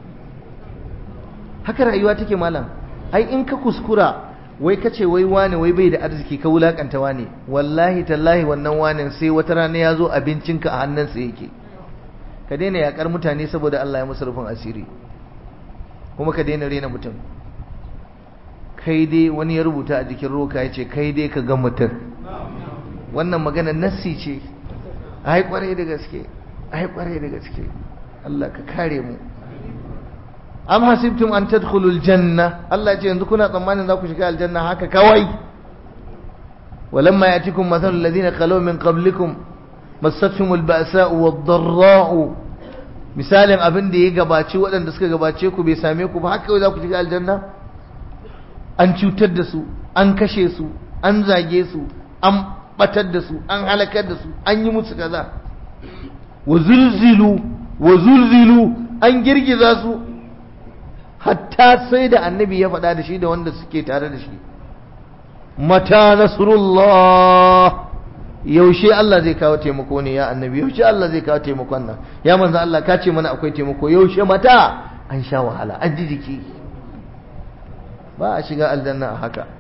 haka rayuwa take malam ai in ka kuskura wai ka ce wai wane wai bai da arziki ka wulakanta wane wallahi tallahi wannan wanen sai wata rana ya zo abincinka a hannunsa yake ka daina yakar mutane saboda Allah ya musu rufin asiri kuma ka daina rena mutum kai dai wani ya rubuta a jikin roka ya ce kai dai ka ga mutum wannan magana nassi ce ai kwarai da gaske ai kwarai da gaske Allah ka kare mu am hasibtum an tadkhulul janna Allah ce yanzu kuna tsammanin za ku shiga aljanna haka kawai walamma yatikum mathalul ladina khalaw min qablikum massatuhumul ba'sa'u wad-dharra'u misalin abin da ya gabace waɗanda suka gabace ku bai same ku ba haka kawai za ku shiga aljanna an cutar da su an kashe su an zage su an batar da su an halakar da su an yi musu kaza wa zulzilu wa zulzilu an girgiza su hatta sai da annabi ya faɗa da shi da wanda suke tare da shi mata nasrullah yaushe Allah zai kawo taimako ne ya annabi yaushe Allah zai kawo taimakon nan ya manzo Allah ka ce mana akwai taimako yaushe mata an sha wahala an ji jiki ba a shiga aljanna a haka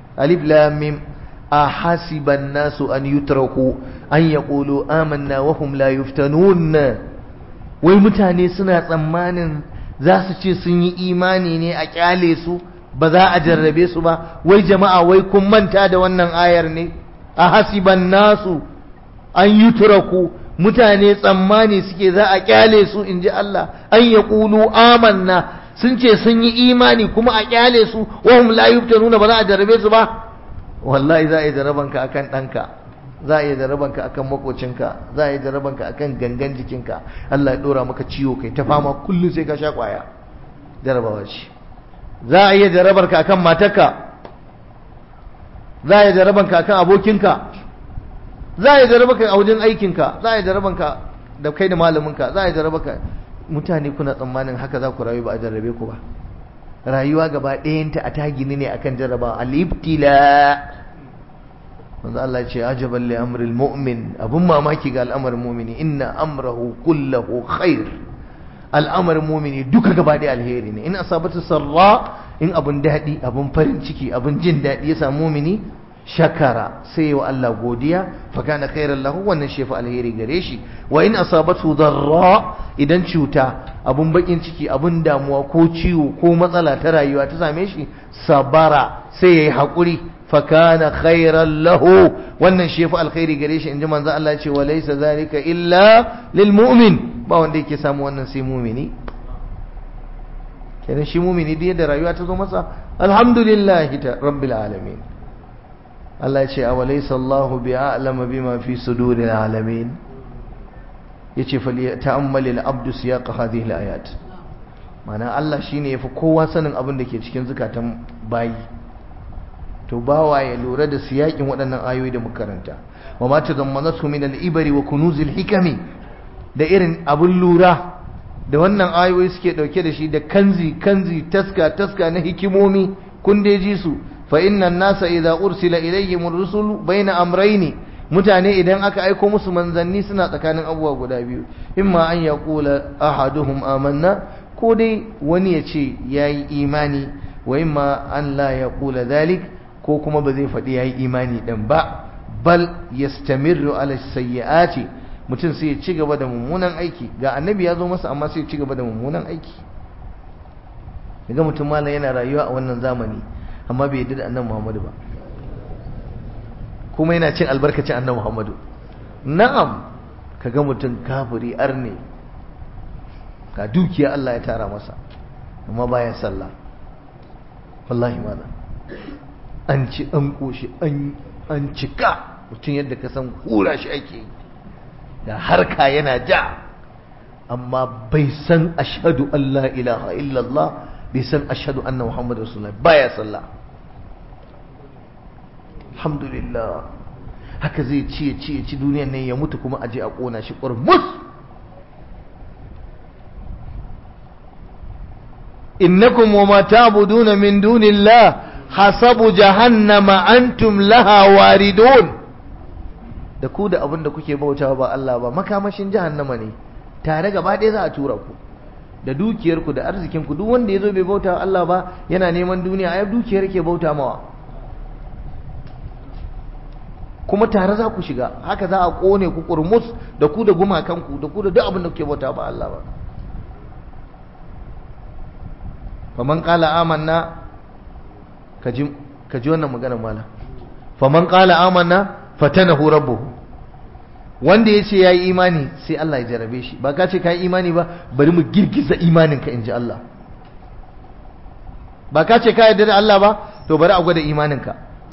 alif lam mim ahasiban nasu an yutraku an yaqulu amanna wa hum la yuftanun wai mutane suna tsammanin za su ce sun yi imani ne a kyale su ba za a jarrabe su ba wai jama'a wai kun manta da wannan ayar ne ahasiban nasu an yutraku mutane tsammani suke za a kyale su in ji Allah an yaqulu amanna sun ce sun yi imani kuma a kyale su wa hum la yuftanuna ba za a jarrabe su ba wallahi za a yi jarabanka akan ɗanka za a yi jarabanka akan makocinka za a yi jarabanka akan gangan jikinka Allah ya ɗora maka ciwo kai ta fama kullum sai ka sha ƙwaya jarabawa ce za a yi jarabarka akan matarka za a yi jarabanka akan abokinka za a yi jarabanka a wajen aikinka za a yi jarabanka da kai da malaminka za a yi jarabanka mutane kuna tsammanin haka za ku rayu ba a jarrabe ku ba rayuwa gaba ɗayanta a tagini ne akan jarraba al-ibtila manzo Allah ce ajaban li amril mu'min abun mamaki ga al'amarin mu'mini inna amrahu kullahu khair al'amarin mu'mini duka gaba ɗaya alheri ne in asabatu sarra in abun daɗi abun farin ciki abun jin daɗi ya samu mu'mini shakara sai wa Allah godiya fa kana khairan lahu wannan shefa alheri gare shi wa in asabatu darra idan cuta abun bakin ciki abun damuwa ko ciwo ko matsala ta rayuwa ta same shi sabara sai yayi hakuri fa kana khairan lahu wannan shefa alkhairi gare shi inji manzo Allah ya ce wa laysa zalika illa lil mu'min ba wanda yake samu wannan sai mu'mini kenan shi mu'mini da rayuwa ta zo masa alhamdulillah rabbil alamin Allah ce a walaisa Allah bi a'lama bima fi suduril alamin yace fali ta'ammali al-abdu siyaq hadhihi al-ayat mana Allah shine yafi kowa sanin abin da ke cikin zukatan bayi to bawa ya lura da siyakin waɗannan ayoyi da muka karanta wa ma tadammanatu min al-ibri wa kunuzil hikami da irin abin lura da wannan ayoyi suke dauke da shi da kanzi kanzi taska taska na hikimomi kun dai ji su فإن الناس إذا أرسل إليهم الرسل بين أمرين mutane idan aka aiko musu manzanni suna tsakanin abubuwa guda biyu imma an ya kula ahaduhum amanna ko dai wani ya ce ya yi imani wa imma an la ya kula zalik ko kuma ba zai faɗi ya yi imani ɗin ba bal yastamirru ala sayyi'ati mutum sai ya ci gaba da mummunan aiki ga annabi ya zo masa amma sai ya ci gaba da mummunan aiki daga mutum malam yana rayuwa a wannan zamani amma bai yadda da annan Muhammadu ba kuma yana cin albarkacin annan Muhammadu na'am kaga mutum kafiri arne ga dukiya Allah ya tara masa amma baya sallah wallahi mana an ci an koshi an an cika mutum yadda ka san hura shi ake da harka yana ja amma bai san ashhadu an la ilaha illallah bai san ashhadu anna muhammadu rasulullah baya sallah alhamdulillah haka zai ci ya ci ya ci duniyan nan ya mutu kuma aje a kona shi ƙurmus innakum wa ma ta'buduna min dunillah hasabu jahannama antum laha waridun da ku da abin da kuke bautawa ba Allah ba makamashin jahannama ne tare gaba ɗaya za a tura ku da dukiyarku da arzikinku duk wanda ya zo bai bauta Allah ba yana neman duniya ai dukiyar ke bauta mawa kuma tare za ku shiga haka za a kone ku kurmus da ku da gumakanku da ku da duk abin da kuke bauta ba Allah ba faman qala amanna kaji kaji wannan magana mala faman qala amanna fatanahu rabbuhu wanda ya ce ya yi imani sai Allah ya jarabe shi ba ka ce ka yi imani ba bari mu girgiza imaninka in ji Allah ba ka ce ka yarda da Allah ba to bari a gwada imaninka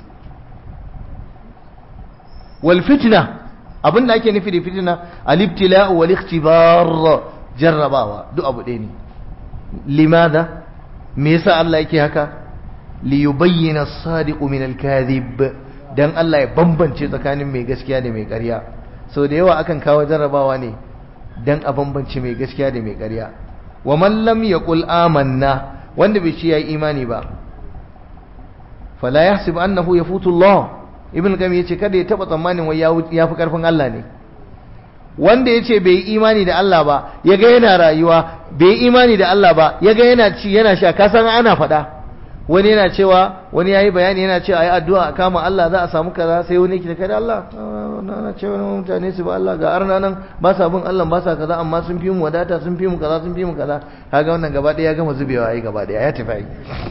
wal fitna abin da ake nufi da fitna al-ibtila'u wal ikhtibar jarrabawa duk abu ɗaya ne limadha me yasa Allah yake haka li yubayyana as-sadiqu min al-kadhib dan Allah ya bambance tsakanin mai gaskiya da mai ƙarya sau da yawa akan kawo jarrabawa ne dan a bambance mai gaskiya da mai ƙarya wa man lam yaqul amanna wanda bai ce yayi imani ba fala yahsib annahu yafutu Allah ibn qayyim yace kada ya taba tsammanin wai ya fi karfin Allah ne wanda yace bai yi imani da Allah ba yaga yana rayuwa bai yi imani da Allah ba yaga yana ci yana sha ka san ana faɗa wani yana cewa wani yayi bayani yana cewa ayi addu'a a kama Allah za a samu kaza sai wani yake kai da Allah na cewa mutane su ba Allah ga arna nan ba sa bin Allah ba sa kaza amma sun fi mu wadata sun fi mu kaza sun fi mu kaza kaga wannan gaba daya ya gama zubewa ai gaba daya ya tafi ai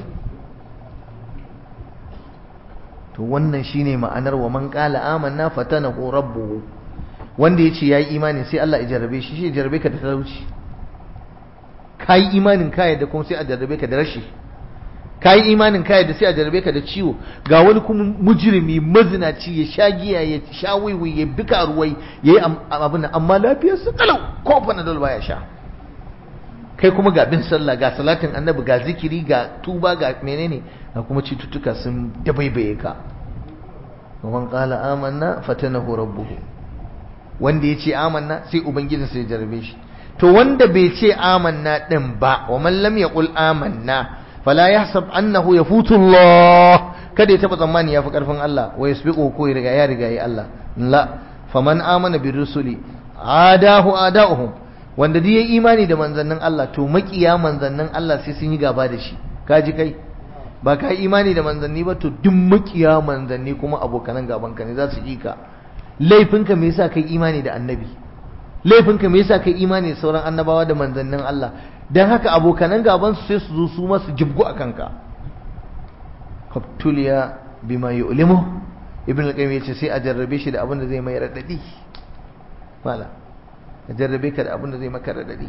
to wannan shine ma'anar wa man qala amanna fatanahu rabbuhu wanda yace yayi imani sai Allah ya jarrabe shi shi jarrabe ka da talauci kai imanin ka yadda kuma sai a jarrabe ka da rashi kai imanin ka yadda sai a jarrabe ka da ciwo ga wani kuma mujrimi mazinaci ya sha giya ya sha wiwi ya bika ruwai yayi abin amma lafiyar su kalau ko panadol baya sha kai kuma ga bin sallah ga salatin annabi ga zikiri ga tuba ga menene ga kuma cututtuka sun dabaibaye ka man qala amanna fatanahu rabbuhu wanda yace amanna sai ubangiji sai jarrabe shi to wanda bai ce amanna din ba wa man lam yaqul amanna fala yahsab annahu yafutu Allah kada ya taba tsammani yafi karfin Allah wa yasbiqu ko ya riga ya riga yi Allah la faman amana bir rusuli adahu adahum wanda duk yayi imani da manzannin Allah to makiya manzannin Allah sai sun yi gaba da shi kaji kai ba ka yi imani da manzanni ba to duk makiya manzanni kuma abokanan gaban ka ne za su yi ka laifinka me yasa kai imani da annabi laifinka me yasa kai imani da sauran annabawa da manzannin Allah dan haka abokanan gaban su sai su zo su ma su jibgu akan ka qabtuliya bima yu'limu ibn al-qayyim yace sai a jarrabe shi da abin da zai mai radadi mala a jarrabe ka da abin da zai maka radadi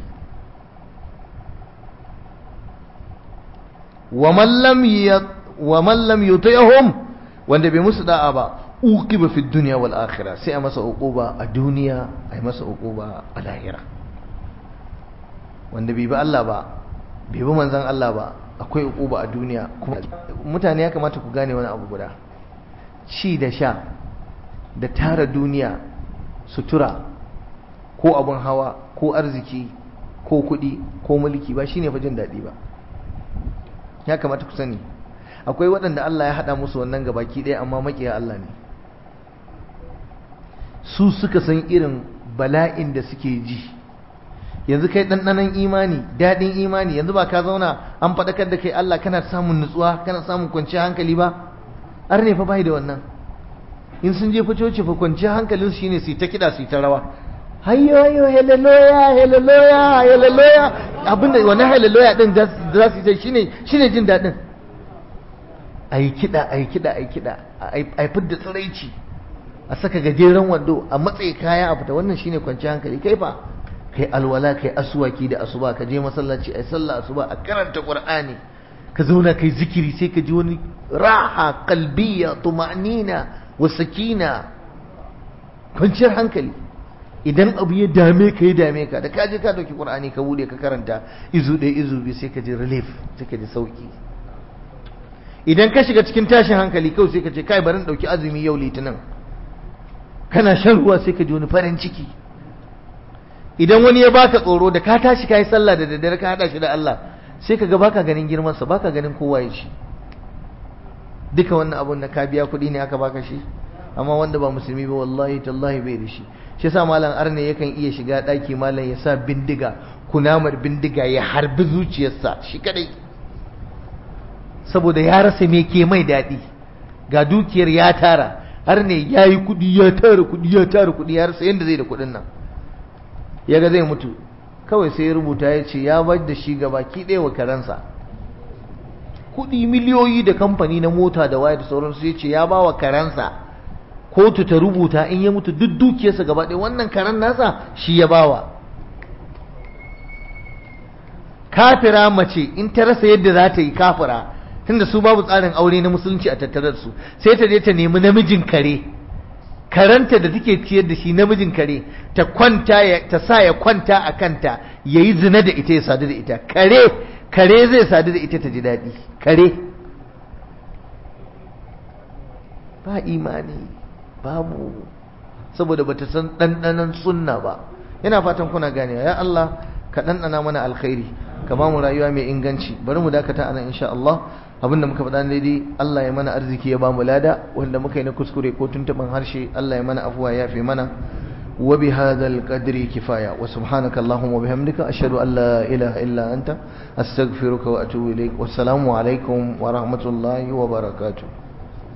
wa man lam wa man lam yuti'hum wanda bai musu da'a ba uqiba fi dunya wal akhirah sai a masa uquba a duniya ai masa uquba a lahira wanda bai bi Allah ba bai bi manzon Allah ba akwai uquba a duniya kuma mutane ya kamata ku gane wani abu guda ci da sha da tara duniya sutura ko abun hawa ko arziki ko kuɗi ko mulki ba shine fa jin daɗi ba ya kamata ku sani akwai waɗanda Allah ya haɗa musu wannan gabaki ɗaya amma maƙiya Allah ne su suka san irin bala'in da suke ji yanzu kai ɗanɗanon imani daɗin imani yanzu ba ka zauna an faɗakar da kai Allah kana samun nutsuwa kana samun kwanciyar hankali ba ar ne fa bai da wannan in sun je ficoci fa kwanciyar hankalin su shine su ta kiɗa su ta rawa hayyo hayyo hallelujah hallelujah hallelujah abinda wannan hallelujah din da za su yi shine shine jin daɗin ayi kiɗa ayi kiɗa ayi kiɗa ayi fidda tsiraici a saka gajeren wando a matsayi kaya a fita wannan shine kwanciyar hankali kai fa kai alwala kai asuwaki da asuba ka je masallaci ai sallah asuba a karanta qur'ani ka zauna kai zikiri sai ka ji wani raha qalbiyya tuma'nina wa sakina kwanciyar hankali idan abu ya dame ka ya dame ka da ka je ka dauki qur'ani ka bude ka karanta izu ɗaya izu biyu sai ka ji relief sai ka ji sauki idan ka shiga cikin tashin hankali kawai sai ka ce kai bari dauki azumi yau litinin kana shan ruwa sai ka ji wani farin ciki idan wani ya baka tsoro da ka tashi kai sallah da daddare ka hada shi da Allah sai ka ga baka ganin girman sa baka ganin kowa ya shi duka wannan abun da ka biya kuɗi ne aka baka shi amma wanda ba musulmi ba wallahi tallahi bai da shi shi yasa malam arne yakan iya shiga daki malam ya sa bindiga kunamar bindiga ya harbi zuciyarsa shi kadai saboda ya rasa me ke mai daɗi ga dukiyar ya tara har ne ya yi kuɗi ya tara kuɗi ya tara kuɗi ya rasa yadda zai da kuɗin nan ya ga zai mutu kawai sai ya rubuta ya ce ya bar da shi gaba ki ɗaya wa karansa kuɗi miliyoyi da kamfani na mota da waya da sauransu ya ce ya ba wa karansa kotu ta rubuta in ya mutu duk dukiyarsa gaba ɗaya wannan karan nasa shi ya bawa kafira mace in ta rasa yadda za ta yi kafira tunda su babu tsarin aure na musulunci a tattare da su sai ta je ta nemi namijin kare karanta da take ciyar da shi namijin kare ta kwanta ta sa ya kwanta a kanta yayi zina da ita ya sadu da ita kare kare zai sadu da ita ta ji daɗi kare ba imani babu saboda bata san ɗanɗanon sunna ba yana fatan kuna ganewa ya Allah ka ɗanɗana mana alkhairi ka ba mu rayuwa mai inganci bari mu dakata anan insha Allah abinda muka faɗa daidai Allah ya mana arziki ya ba mu lada wanda muka yi na kuskure ko tuntuɓin harshe Allah ya mana afuwa ya fi mana وبهذا القدر كفاية وسبحانك اللهم وبحمدك أشهد أن لا إله إلا أنت أستغفرك وأتوب إليك والسلام عليكم ورحمة الله وبركاته